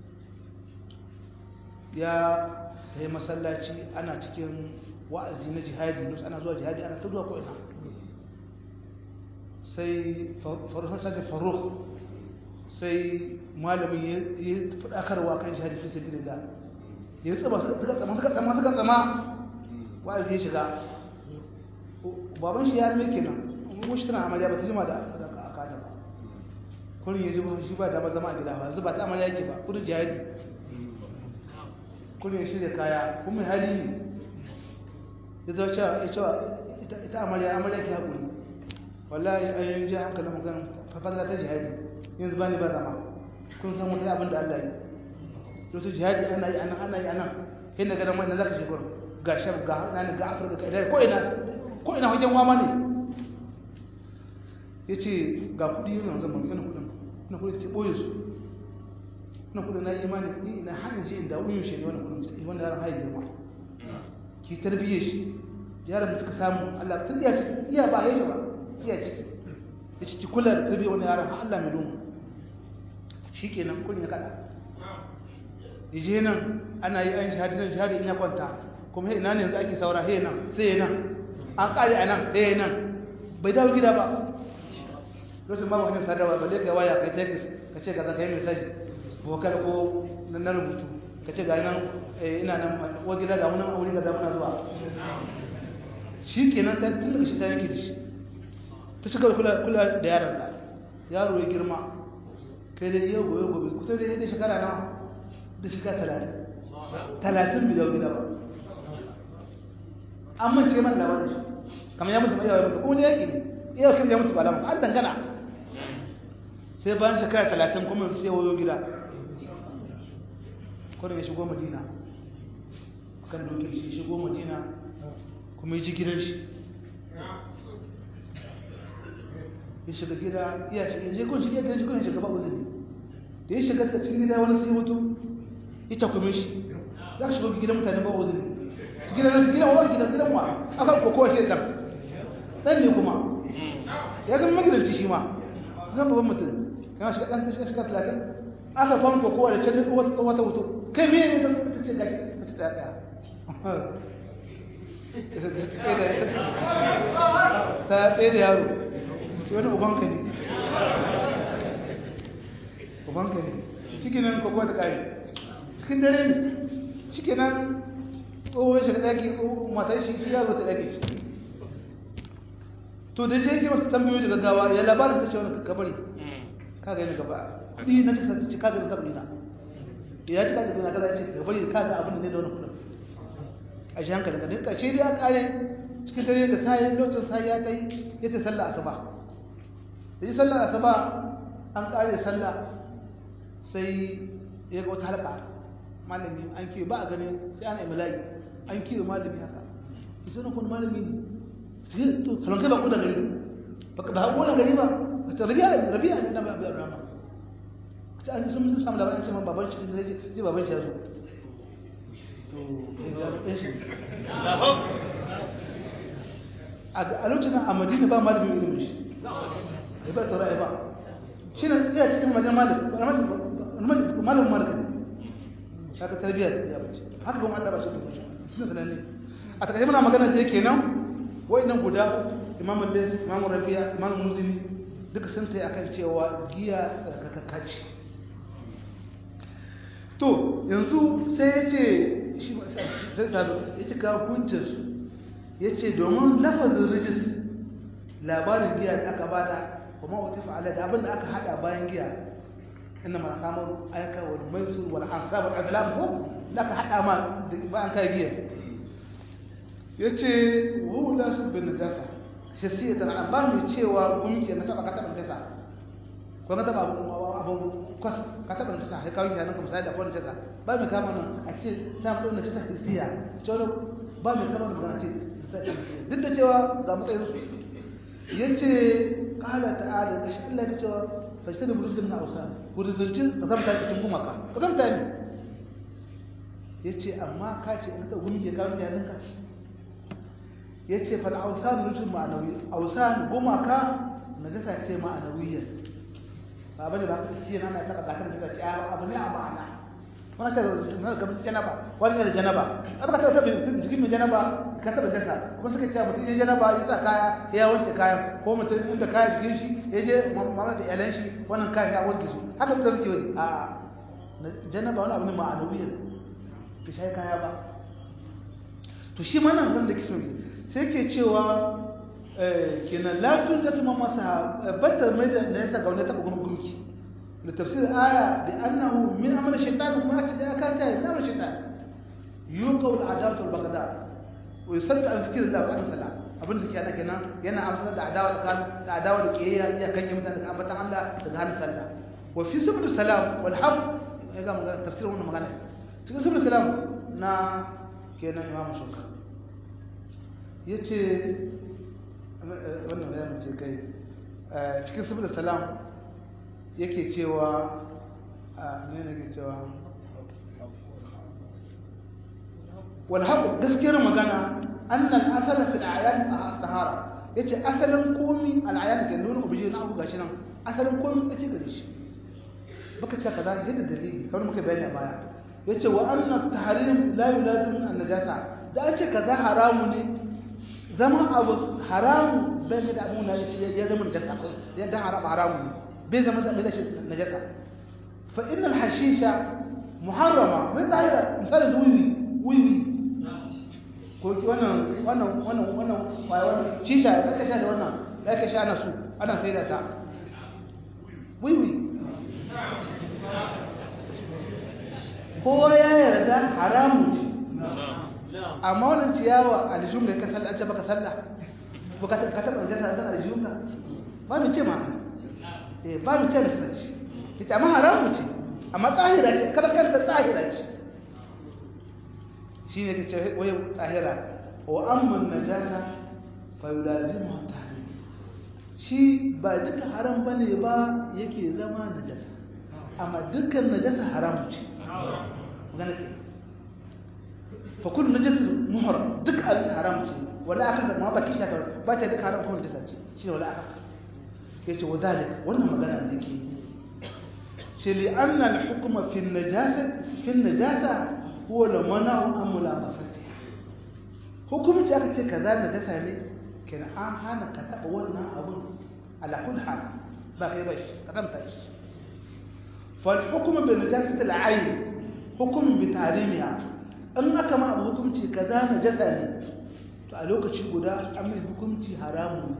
ya ta yi masallaci ana cikin wa'azi na jihadi ana zuwa jihadi ana ta zuwa ko ina sai farfasar faruk sai malamin ya faɗakarwa kan shahadi fi sabi da ya tsaba suka tsama suka tsama suka tsama wa'azi ya shiga baban shi ya rame kenan mun shi tana amarya ba ta jima da akada ba kurin ya ji ba shi ba da ba zama a gida ba yanzu ba ta amarya yake ba kudin jihadi kurin ya shirya kaya kuma hali ne ya zo cewa ita amarya amarya ke haƙuri wallahi an yi ji hankalin mu kan fafadar ta jihadi yanzu ba ni ba zama kun san wata abin da Allah yi to su jihadi ana yi anan ana yi anan kai na gadan wannan zaka shigo ga shab ga nan ga Afirka kai dai ko ina ko ina wajen wama ne yace ga kudi yanzu zan ban ina kudin ina kudi ce boye su ina kudin na imani ni ina hanyar shi inda wuyin shi ne wannan kudin sai wannan yaron hayi girma ki tarbiyye shi yaron da ka samu Allah ta iya iya ba yayi ba iya ciki ya ciki kula da tarbiyyar wani yaron Allah mai domin shi ke nan kun ya kada ije nan ana yi an jihadi nan jihadi in ya kwanta kuma ina ne yanzu ake saura he nan sai nan an kare a nan he nan bai dawo gida ba lokacin babu hanyar sadarwa ba dai kai waya kai text ka ce gaza kai message vocal ko na rubutu ka ce ga nan ina nan wa gida ga munan aure ga zamana zuwa shi kenan ta tun daga shi ta yanke da shi ta cika kula kula da yaron ta yaro ya girma kai da yau gobe gobe kusa da yadda shekara nawa da shiga talatin talatin bi dawo gida ba an mance man labarin shi kamar ya mutu ba yawa mutu ko ne yake ne iya kan ya mutu ba lamu an dangana sai bayan shekara talatin kuma sai wayo gida kwanan ya shigo madina kan dokin shi shigo madina kuma ya ji gidan shi ya shiga gida iya shiga je kun shiga gidan shi kun shiga ba uzuri da ya shiga cikin gida wani sai mutu ita kuma shi za ka shiga gidan mutane ba uzuri su gidan nan gidan wa gidan gidan wa aka ko kowa shi dan dan ne kuma ya zama magidanci shi ma zan babban mutum kana shiga dan shiga shiga 30 aka fam ko kowa da can wata wuto kai me ne ta ce gashi ta ce tsaya ta tsaye da yaro sai wani ubanka ne ubanka ne cikin nan kwakwa ta ƙari cikin dare ne cikin nan tsohon shiga ɗaki matar shi shi yaro ta ɗaki to da shi yake masu tambayoyi da gaggawa ya labarin ta ce wani kabari kaga yana gaba kuɗi na ta ce kaga da sabari na da ya ci kaga da kaza ya ce kabari kaga abin da ne da wani kuɗin a shi hankali ga duk ƙarshe dai a ƙare cikin dare da sai lokacin sai ya kai yace sallah asuba da yi sallah asuba an kare sallah sai ya ga wata halka malami an kiyo ba a gani sai ana imla'i an kiyo malami haka ita na kun malami ne sai to kalon kai ba ku da gari ba ba ku da gari ba ta rabi'a rabi'a ne da abu rama ta an sun samu labarin cewa baban shi ne zai baban shi ya zo to ya ga shi a lokacin a madina ba malamin ilimin shi ya ba tsara ya ba shi ne iya cikin majan malam malamin malaka ne haka tarbiyyar ya bace haka kuma Allah ba shi da shi suna sananne a takaice muna magana ce kenan wayannan guda imam al-lis imam rabi'a imam muzini duka sun tayi akan cewa giya tsarkakakka ce to yanzu sai ya ce shi sai ta ya ce ga hujjar su ya ce domin lafazin rijis labarin giya da aka bada kuma wata fa'ala da abin da aka hada bayan giya inna ma kamar ayaka wal maisur wal ansab wal azlam ko da aka hada ma da bayan kai giya yace hu la su bin najasa hisiyatan an ba mu cewa gunki na taba ka taba najasa ko ka taba abun kwas ka taba najasa sai kawai kenan kuma sai da ko najasa ba mu kama nan a ce ta mutum najasa hisiya to ba mu kama magana ce duk da cewa ga matsayin su yace qala ta'ala kashi Allah ya cewa fashtada burusul na ausa ku rizalci kazamta cikin gumaka kazamta ne yace amma ka ce in da gumi ya kawo yaninka yace fal ausan rujul ma'anawi ausan gumaka najasa ce ma'anawiyya ba bane ba shi yana na taka gatar da ce abu ne a ma'ana wannan sai na ga janaba wani ne da janaba aka ta tabi jikin mai janaba ka taba jasa kuma suka ce mutum ya janaba ya sa kaya ya wanke kaya ko mutum inda kaya jikin shi ya je mamma da iyalan shi wannan kaya ya wanke su haka mutum suke wani a janaba wani abu ne ma'anawiyya ka shayi kaya ba to shi ma nan wanda kiso sai ke cewa kenan latun da tuma masa batta mai da na yasa gauna ta gumgumki da tafsir aya bi annahu min amal shaytan kuma ta da aka ce min amal shaytan yuqaw al adawatu al baghdad wa yusaddu an zikr Allah wa sala abin da kenan kenan yana amsa da adawa tsakanin da adawa da kiyayya iya kan yi mutane daga ambatan Allah daga hannun sallah wa fi subul salam wal haq ya ga magana tafsir wannan magana cikin subul salam na kenan imamu shukka yace wannan ya mace kai cikin subul salam yake cewa ne ne ke cewa wal haqq gaskiyar magana annal asala fil a'yan at-tahara yace asalin komi al-a'yan ke nuna ubiji na abu gashi nan asalin komi take gare shi baka ce kaza yadda dalili kawai muka bayani a baya yace wa anna at-tahrim la yulazim an-najasa da ce kaza haramu ne zama abu haramu bai da abu na ya zama najasa ya dan haram haramu ne bai zama da mai najasa fa innal hashisha muharrama bai zahira misali wiwi wiwi ko wannan wannan wannan wannan wannan shisha da kake sha da wannan da kake sha na su ana sai da ta wiwi kowa ya yarda haramu ce amma wannan ciyawa aljihun da ka sallah an ce baka sallah ka taɓa jasa da aljihun ka ba mu ce ma eh ba mu ce da sace ita amma haramu ce amma tsahira ce kada kada tsahira ce shi ne kace wai tsahira wa amma najasa fa yulazimu tahrim shi ba duka haram bane ba yake zama najasa amma dukkan najasa haramu ce magana ke fa kullu najasa muharram duk al haram ce wala aka ma ba kisha ba ta duka haram ko najasa ce shi ne wala aka yace wa zalika wannan magana da yake ce li anna al hukma fi an najasa fi an najasa huwa la mana'u an mulamasatiha hukumci aka ce kaza najasa ne kenan an hana ka taba wannan abun ala kulli hal ba kai ba shi kadanta shi فالحكم بنجاسة العين حكم بتعليمها in aka ma abu hukunci kaza najasa ne to a lokaci guda an mai hukunci haramu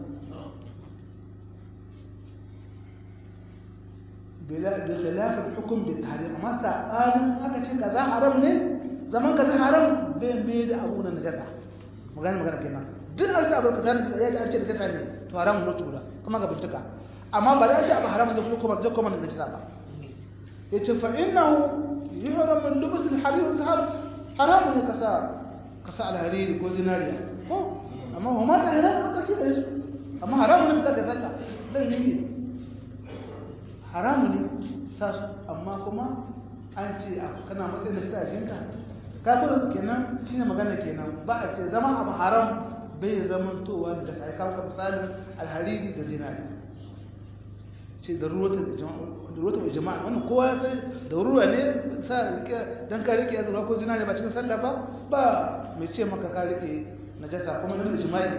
bila bi khilaf al-hukm bi tahrim amma sa'an aka ce kaza haram ne zaman kaza haram bai mai da abu na najasa magana magana kenan duk an sa abu ka tana ya ga an ce da kasa ne to haramun ne tura kuma ga bincika amma ba da ce abu haramun da kuma da kuma da kasa ba yace fa innahu yuhram min lubs al-harir zahar haramun ne kasa kasa al-harir ko zinariya ko amma huma da haramun ka ce da su amma haramun ne da kasa zai yi haramun ne sa su amma kuma an ce kana matsayin da shi a jinka kafin kenan shine magana kenan ba a ce zama abu haram bai zaman towa da sai kawo ka misalin alhariri da zinari ce da ruwata mai jama'a wannan kowa ya sai da ruwa ne sa rike dan ka rike zuwa ko zinari ba cikin sallah ba ba mai ce maka ka rike najasa kuma yana da jima'i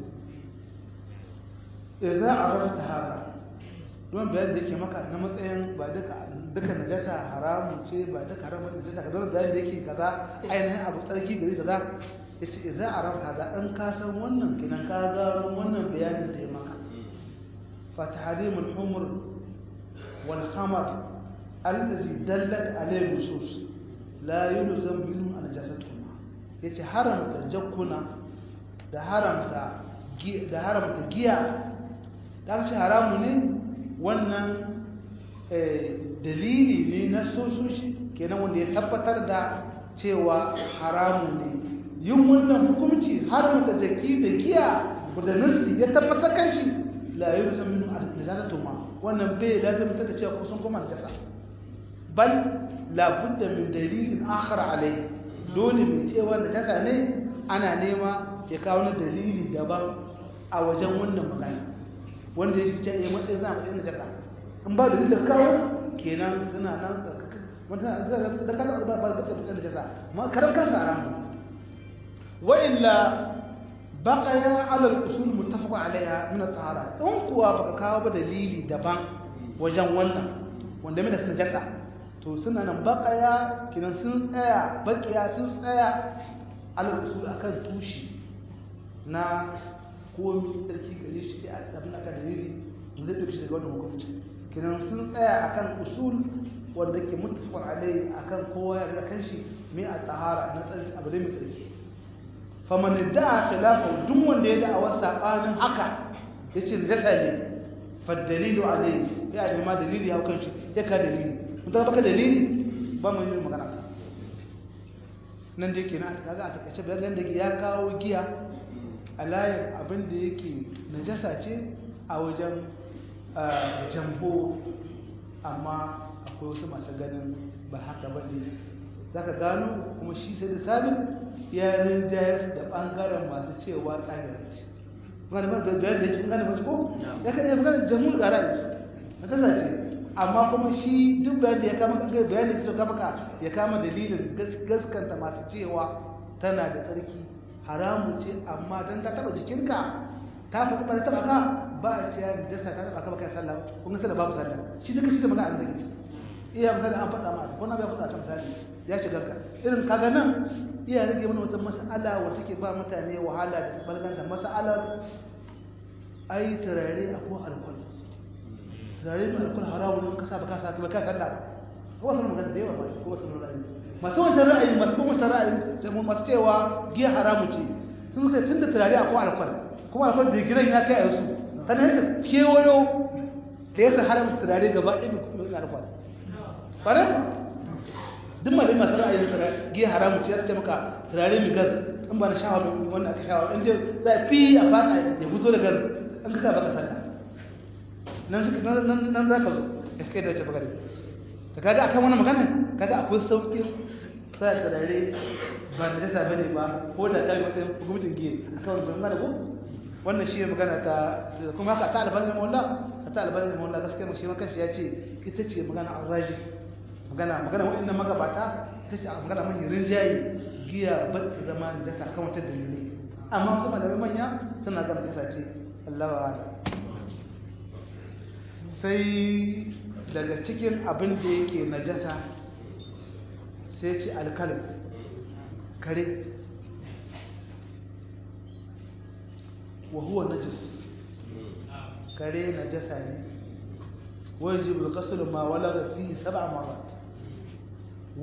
idza arafta haka don bayan da yake maka na matsayin ba duka duka najasa haramun ce ba duka haramun najasa ka don bayan da yake kaza ainihin abu tsarki gari kaza yace idza arafta hada in ka san wannan kinan ka gano wannan bayanin da ya maka fa tahrimul humr wal khamar allazi dallat alayhi nusus la yulzam minhu an jasatuhuma yace haramta jakkuna da haramta da haramta giya da ce haramu ne wannan dalili ne na sososhi kenan wanda ya tabbatar da cewa haramu ne yin wannan hukunci haramta jaki da giya da nasi ya tabbatar kan shi la yi rusa minu a najasa ma wannan bai lazimta da cewa kusan kuma najasa bal labudda min dalilin akhar alai dole mai cewa najasa ne ana nema ya kawo wani dalili daban a wajen wannan magana wanda ya ce ya matsayin za a matsayin najasa in ba dalilin kawo kenan suna nan mutane da kasa ba ba ba da jasa ma karam kan haram wa illa baqaya ala al-usul muttafaq alaiha min at-tahara in kuwa baka kawo ba dalili daban wajen wannan wanda mai da sun jasa to suna nan baqaya kinan sun tsaya baqiya sun tsaya ala al-usul akan tushi na komi sarki gare shi sai abin aka dalili zai dauki shi daga wannan hukunci kinan sun tsaya akan usul wanda ke muttafaq alai akan kowa ya kan shi mai a tahara na tsarki abu da mai tsarki faman da'a khilafa duk wanda ya da'a sabanin haka yace zaka ne fa dalilu alai ya da ma dalili ya kan shi ya ka dalili mun ta baka dalili ba mu yi magana nan da yake na kaga a takaice bayan da ya kawo giya alayar abin da yake najasa ce a wajen jambo amma akwai wasu masu ganin ba haka ba ne za ka gano kuma shi sai da sabin ya rinjayar da ɓangaren masu cewa tsarin ce wani ba da bayan da yake gane mace ko ya kan yi magana jamhur gara na ta zace amma kuma shi duk bayan da ya kama kan bayan da ya kama ka ya kama dalilin gaskanta masu cewa tana da tsarki haramu ce amma don ta taba jikinka ta faɗi ba ta taba ka ba a ce ya jasa ta taba ka baka sallah kun ga sallah babu sallah shi duka shi da magana da kake iya misali an faɗa ma ko na bai faɗa ta misali ya shiga ka irin kaga nan iya rage mana wata mas'ala wata ke ba mutane wahala da balganta mas'alar ai turare a ko alkol turare mai alkol haramu ne ka sa ba ka sa ba ka sallah ba ko wasu magana da yawa ba ko wasu ra'ayi masu wancan ra'ayi masu kuma wancan ra'ayi masu cewa giya haramu ce sun suka tun da turare a ko alkol kuma alkol da giran ya kai a yasu ta nan da kewayo da ya sa haramta turare gaba ɗaya mai alkol ƙwarar duk malin masu ra'ayin turare giya haramu ce ya ce maka turare mai gas in ba na shawa mai wanda aka shawa in dai za a fi a fata ya fito da gas an kasa baka sallah nan za ka zo ya kai da wace bagare ta kaga akan wani magana kaga akwai sauƙin sa turare ba da jasa bane ba ko da ta yi matsayin hukumcin giya a kan wajen gane ko wannan shi ne magana ta kuma haka ta albanin mawalla ta albanin mawalla gaskiya shi ma kanshi ya ce ita ce magana arraji magana magana wa'annan magabata ita ce magana mai rinjaye giya ba ta zama da jasa kan wata dalilai amma wasu malamai manya suna gama jasa ce Allah wa sai daga cikin abin da yake najasa sai ce alkalin kare wa huwa najis kare najasa ne wajib al-ghusl ma walaga fihi sab'a marat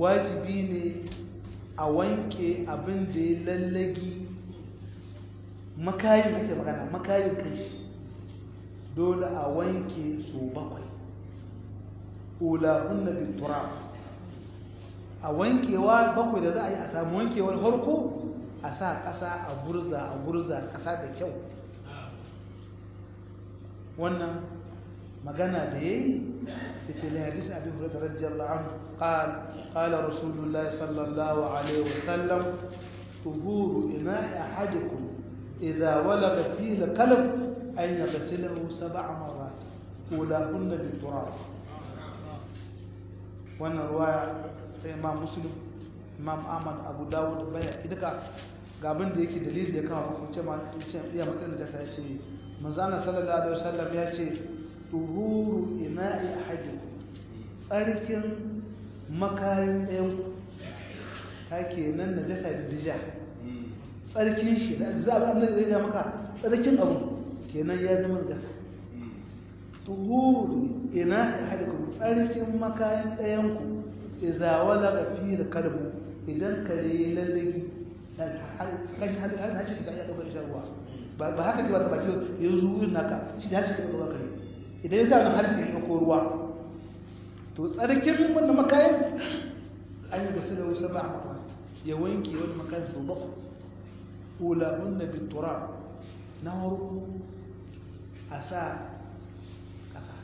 wajibi ne a wanke abin da ya lallagi makayin ake magana makayin kanshi dole a wanke su bakwai ulahunna biturab a wankewa bakwai da za a yi a samu wankewar harko a sa ƙasa a burza a burza ƙasa da kyau wannan magana da ya yi da ce lahadis abin hurata rajiyar anhu قال قال رسول الله صلى الله عليه وسلم طهور إناء أحدكم إذا ولغ فيه الكلب أن يغسله سبع مرات أولاهن بالتراب wannan ruwaya ta imam muslim imam ahmad abu dawud baya duka ga abin da yake dalilin da ya kawo muku ce ma ce iya matsayin da ta ce manzana sallallahu alaihi wasallam ya ce tuhuru ina'i ahadikum tsarkin makayin ɗayan ka kenan na jasa da dija tsarkin shi da za a da zai ga maka tsarkin abu kenan ya zama jasa tuhuru ina ahadikum tsarkin makayin ɗayanku iza wala ga fi da kalbu idan kare ya lallagi kashi halin hajji ka iya ɗaukar shan ruwa ba haka ke ba ta baki ya zuwa naka shi da harshe ka ɗaukar kare idan ya sa wani harshe ya ɗauko ruwa to tsarkin wannan makayin an yi gasu da wasu ba a ya wanke wani makayin su ba ula hunna bin turab na harko a sa ƙasa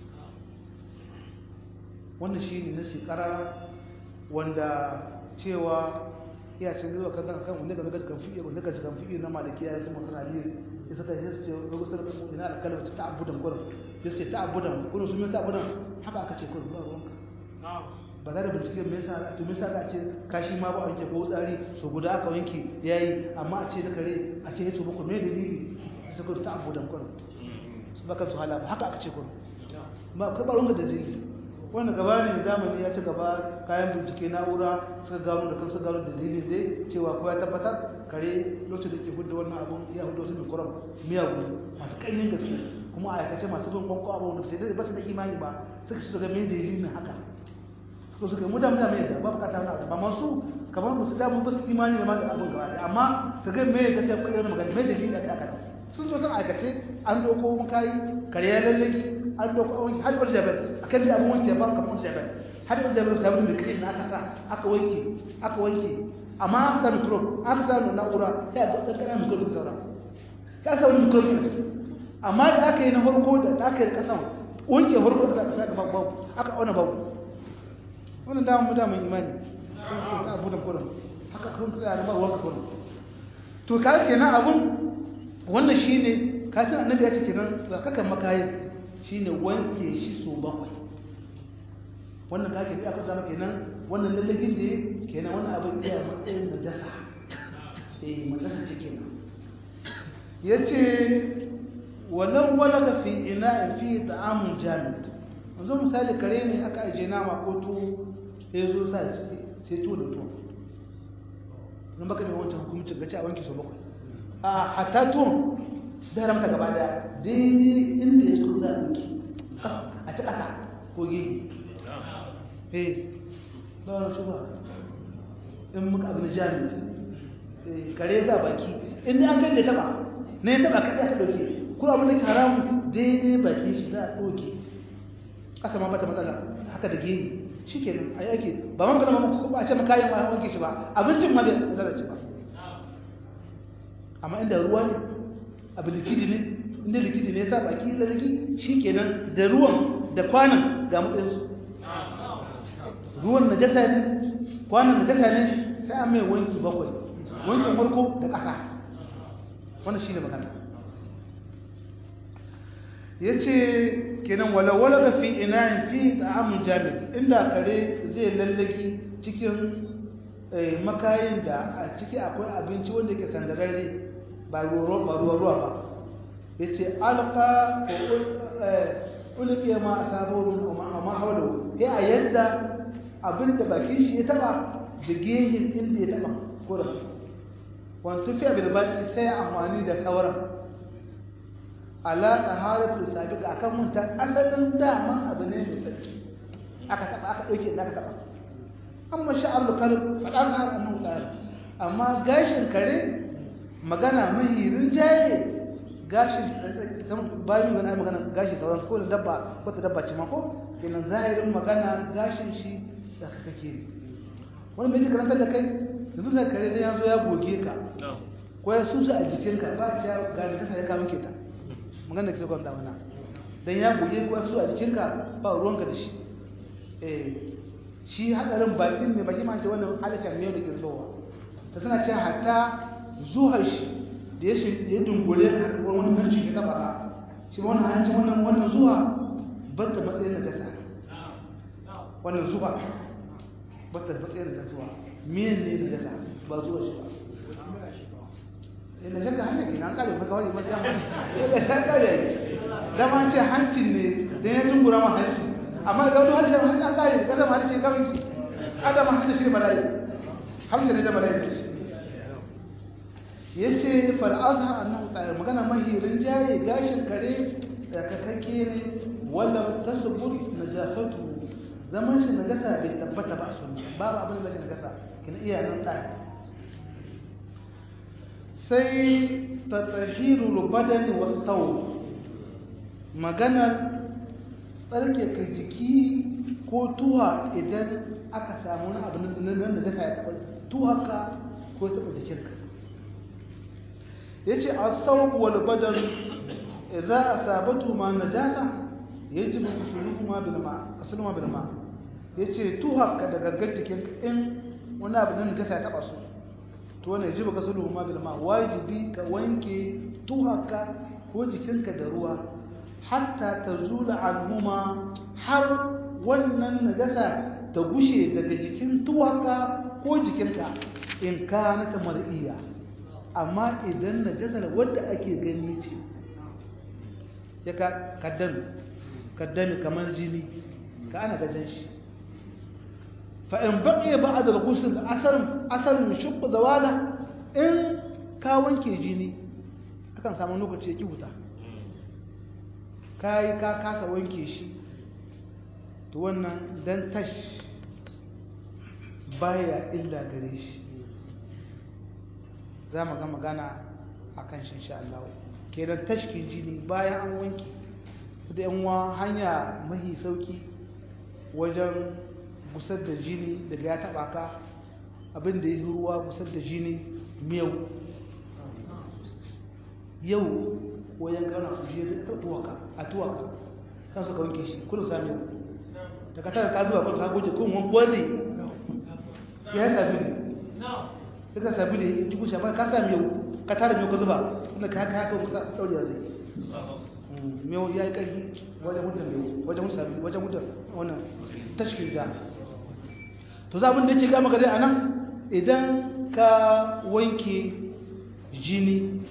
wannan shi ne na shekara wanda cewa iya cin zuwa kan kan wanda ga gaji kan fiye wanda gaji kan fiye na malaki ya zama kana biyu ya saka ya ce rubutar da ina da kalmar ta abudan gurin ya ce ta abudan gurin sun yi ta abudan haka aka ce gurin ba ruwanka ba za da bincike me yasa to me yasa ka ce kashi ma ba wanke ko tsari so guda aka wanke yayi amma a ce da kare a ce yato muku me dalili sai ku ta abudan gurin su baka su hala haka aka ce gurin ba ka ba ruwanka da dalili wanda gaba ne zamani ya ci gaba kayan bincike na'ura suka gano da kansu gano da dalilin dai cewa ko ya tabbatar kare lokacin da ke hudu wannan abun ya hudu wasu mikrob miyagu masu ƙarfin gaske kuma a aikace masu bin kwanko abu wanda sai dai ba su da imani ba suka su ga mai dalilin haka suka suka mu da mu da mai da ba bukata na ba masu kamar ba su da mu ba su imani da ma da abun gaba amma su ga mai gaskiya ko irin magana mai dalilin da aka sun zo sun aikace an doko mun kai kare ya lallaki an doko an wanke har wani jabal akan da abun wanke ba kamar wani jabal har wani jabal sai mun kai na aka sa aka wanke aka wanke amma aka sa microbe aka sa na'ura sai ga dan kana microbe saura ka sa wani microbe a ciki amma da aka yi na farko da aka yi kasan wanke farko da aka sa ga babu aka auna babu wannan da mu da mun imani sai ta abu da kullum haka kun tsaya da marwan kullum to ka kenan abun wannan shine katin annabi ya ce kenan zakakan makayin shine wanke shi so bakwai wannan kake da aka zama kenan wannan lallagin da kenan wannan abin iya matsayin najasa eh najasa ce kenan yace walau walaga fi ina'in fi ta'amun jamid yanzu misali kare ne aka aje nama ko to ya zo sa sai to da to nan baka ne wancan hukumcin gaci a wanke so bakwai a hatta to da ramta gaba daya daidai inda ya cikin za a ɗauki a ci ƙasa ko gehe eh ba wani shi ba in muka abin jami kare za baki inda an kai da taba na ya taba kaɗai aka ɗauke kuma abin da ke haramu daidai baki shi za a ɗauke ƙasa ma bata matsala haka da gehe shi ke nan a yi ake ba man gana mamaka ba a ce makayin ba wanke shi ba abincin ma da zarace ba amma inda ruwa ne abu likidi ne inda likidi ne ya sa baki lalaki shi kenan da ruwan da kwanan ga matsayinsu ruwan na jasa ne kwanan na jasa ne sai an mai wanki bakwai wankin farko da ƙasa wannan shi ne magana ya ce kenan walawala ga fi ina fi ta'amun jami'a inda kare zai lallaki cikin makayin da a ciki akwai abinci wanda ke sandararre ba ruwa-ruwa ba ya ce alka ulke ma a saborin amma haula ya a yadda abin da bakin shi ya taba da gehin inda ya taba kurin wani tafiya bilbaki sai amfani da sauran ala taharatu sabiqa akan mun ta asalin dama abu ne mai tsarki aka taba aka dauke da aka taba amma sha'arul kalb fadan har annahu ta'ala amma gashin kare magana mahi rinjaye gashi bayan magana magana gashi sauran ko da dabba ko ta dabba ce ma ko kenan zahirin magana gashin shi da kake ne wani mai karanta da kai yanzu da kare da ya zo ya goge ka ko ya susa a jikinka ba a ciya ga da kasa ya kawo ke ta magana ke kwanta wana dan ya goge ko ya susa a jikinka ba ruwanka da shi eh shi hadarin bakin ne baki ma ce wannan halittar miyau da ke zubowa ta tana ce hatta zuhar shi da ya shi da ya dungure ka wani hanci ya taba ka shi wannan hanci wannan wannan zuwa ba ta matsayin da ta sa wannan zuwa ba ta matsayin da ta zuwa miyan ne da ta sa ba zuwa shi ba inda shakka hanyar ke nan kare maka wani matsayin hanci yadda ta kare dama ce hancin ne da ya dungura ma hanci amma da gaudu hanci hanci an kare ka zama hanci kawai ki adama hanci shi ne bala'i hanci ne da bala'i da shi ya ce fal'azhar annahu ta'ala magana mahirin jaye gashin kare da kakakke ne wala tasbut najasatu zaman shi najasa bai tabbata ba sunna babu abin da shi najasa kin iya nan ta sai tatahirul badani was saw magana tsarkake jiki ko tuwa idan aka samu wani abu nan da zaka ya taba tuwaka ko taba jikinka yace as-sawq wal badan idza asabatu ma najasa yajibu ghusluhuma bil ma ghusluhuma bil ma yace tuhaka da gaggar jikin in wani abu nan najasa ya taba su to wannan yajibu ghusluhuma bil ma wajibi ka wanke tuhaka ko jikinka da ruwa hatta tazula anhuma har wannan najasa ta gushe daga jikin tuhaka ko jikinka in kana ta mar'iya amma idan najasar wadda ake gani ce ya ka kaddami kaddami kamar jini ka ana gajen shi fa'in baƙe ba a dalgusun da asarin shukku da wala in ka wanke jini akan samu lokaci ya ki wuta ka yi ka kasa wanke shi to wannan dan tash baya illa gare shi za mu ga magana a kan shi insha Allah kenan tashkin jini bayan an wanke da yanwa hanya mahi sauki wajen gusar da jini daga ya taba ka abin da ya yi ruwa gusar da jini miyau yau wajen gana su shi zai tuwaka a tuwaka kan suka wanke shi kudu sami yau da ka tara ka zuwa kudu ka goje kun wani gwazi ya yi sabi ne suka sabi da ya jibu shabar ka sami yau ka tara miyau ka zuba wanda ka haka haka kusa ɗaurewa zai miyau ya yi ƙarfi wajen mutum miyau wajen mutum sabi wajen mutum wannan tashkin ja to za abin da yake gama gari a nan idan ka wanke jini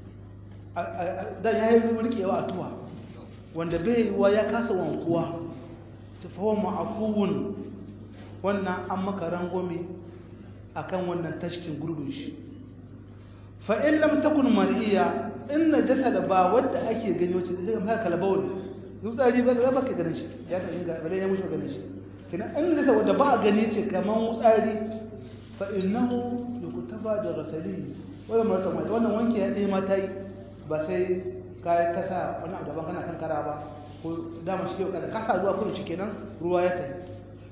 dan ya yi rikewa a tuwa wanda bai wa ya kasa wankuwa tafawa ma'afuwun wannan an maka rangwame akan wannan tashkin gurbin shi fa'in lam takun mariya in najasa da ba wadda ake gani wacce da zai maka kalbawul zutsari ba za ka ganin shi ya ta inga bare ya mutu ganin shi kina in najasa wadda ba a gani ce kaman wutsari fa innahu yukutaba da rasali wannan marata mai wannan wanke ya dai mata yi ba sai ka kasa wani abu daban kana kankara ba ko dama shi yau kada kasa zuwa kudu shi kenan ruwa ya tafi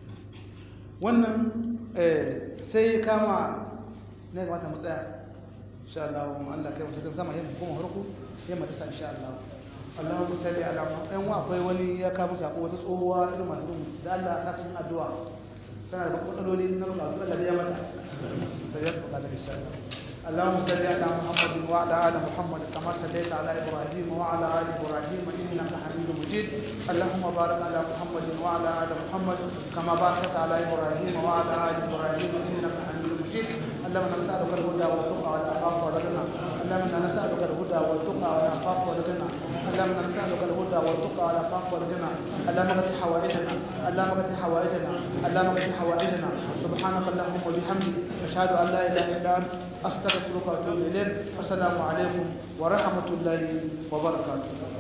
wannan sai kama ne ga mata matsaya insha Allah mu Allah kai mutum sama yin kuma harku yin mata insha Allah Allahumma salli ala Muhammad ɗan akwai wani ya kawo sako wata tsohuwa irin masu da Allah ka cikin addu'a tana da matsaloli na bukatu Allah ya mata sai ya fuka da insha Allah اللهم صل على محمد وعلى ال محمد كما صليت على ابراهيم وعلى ال ابراهيم انك حميد مجيد اللهم بارك على محمد وعلى ال محمد كما باركت على ابراهيم وعلى ال ابراهيم انك حميد مجيد اللهم نسالك الهدى والتقى والعفاف والغنى اللهم نسالك الهدى والتقى والعفاف والغنى اللهم نسالك الهدى والتقى والعفاف والغنى اللهم اغفر حوائجنا اللهم اغفر حوائجنا اللهم اغفر حوائجنا سبحانك اللهم وبحمدك اشهد ان لا اله الا انت أستغفرك وأتوب إليك السلام عليكم ورحمة الله وبركاته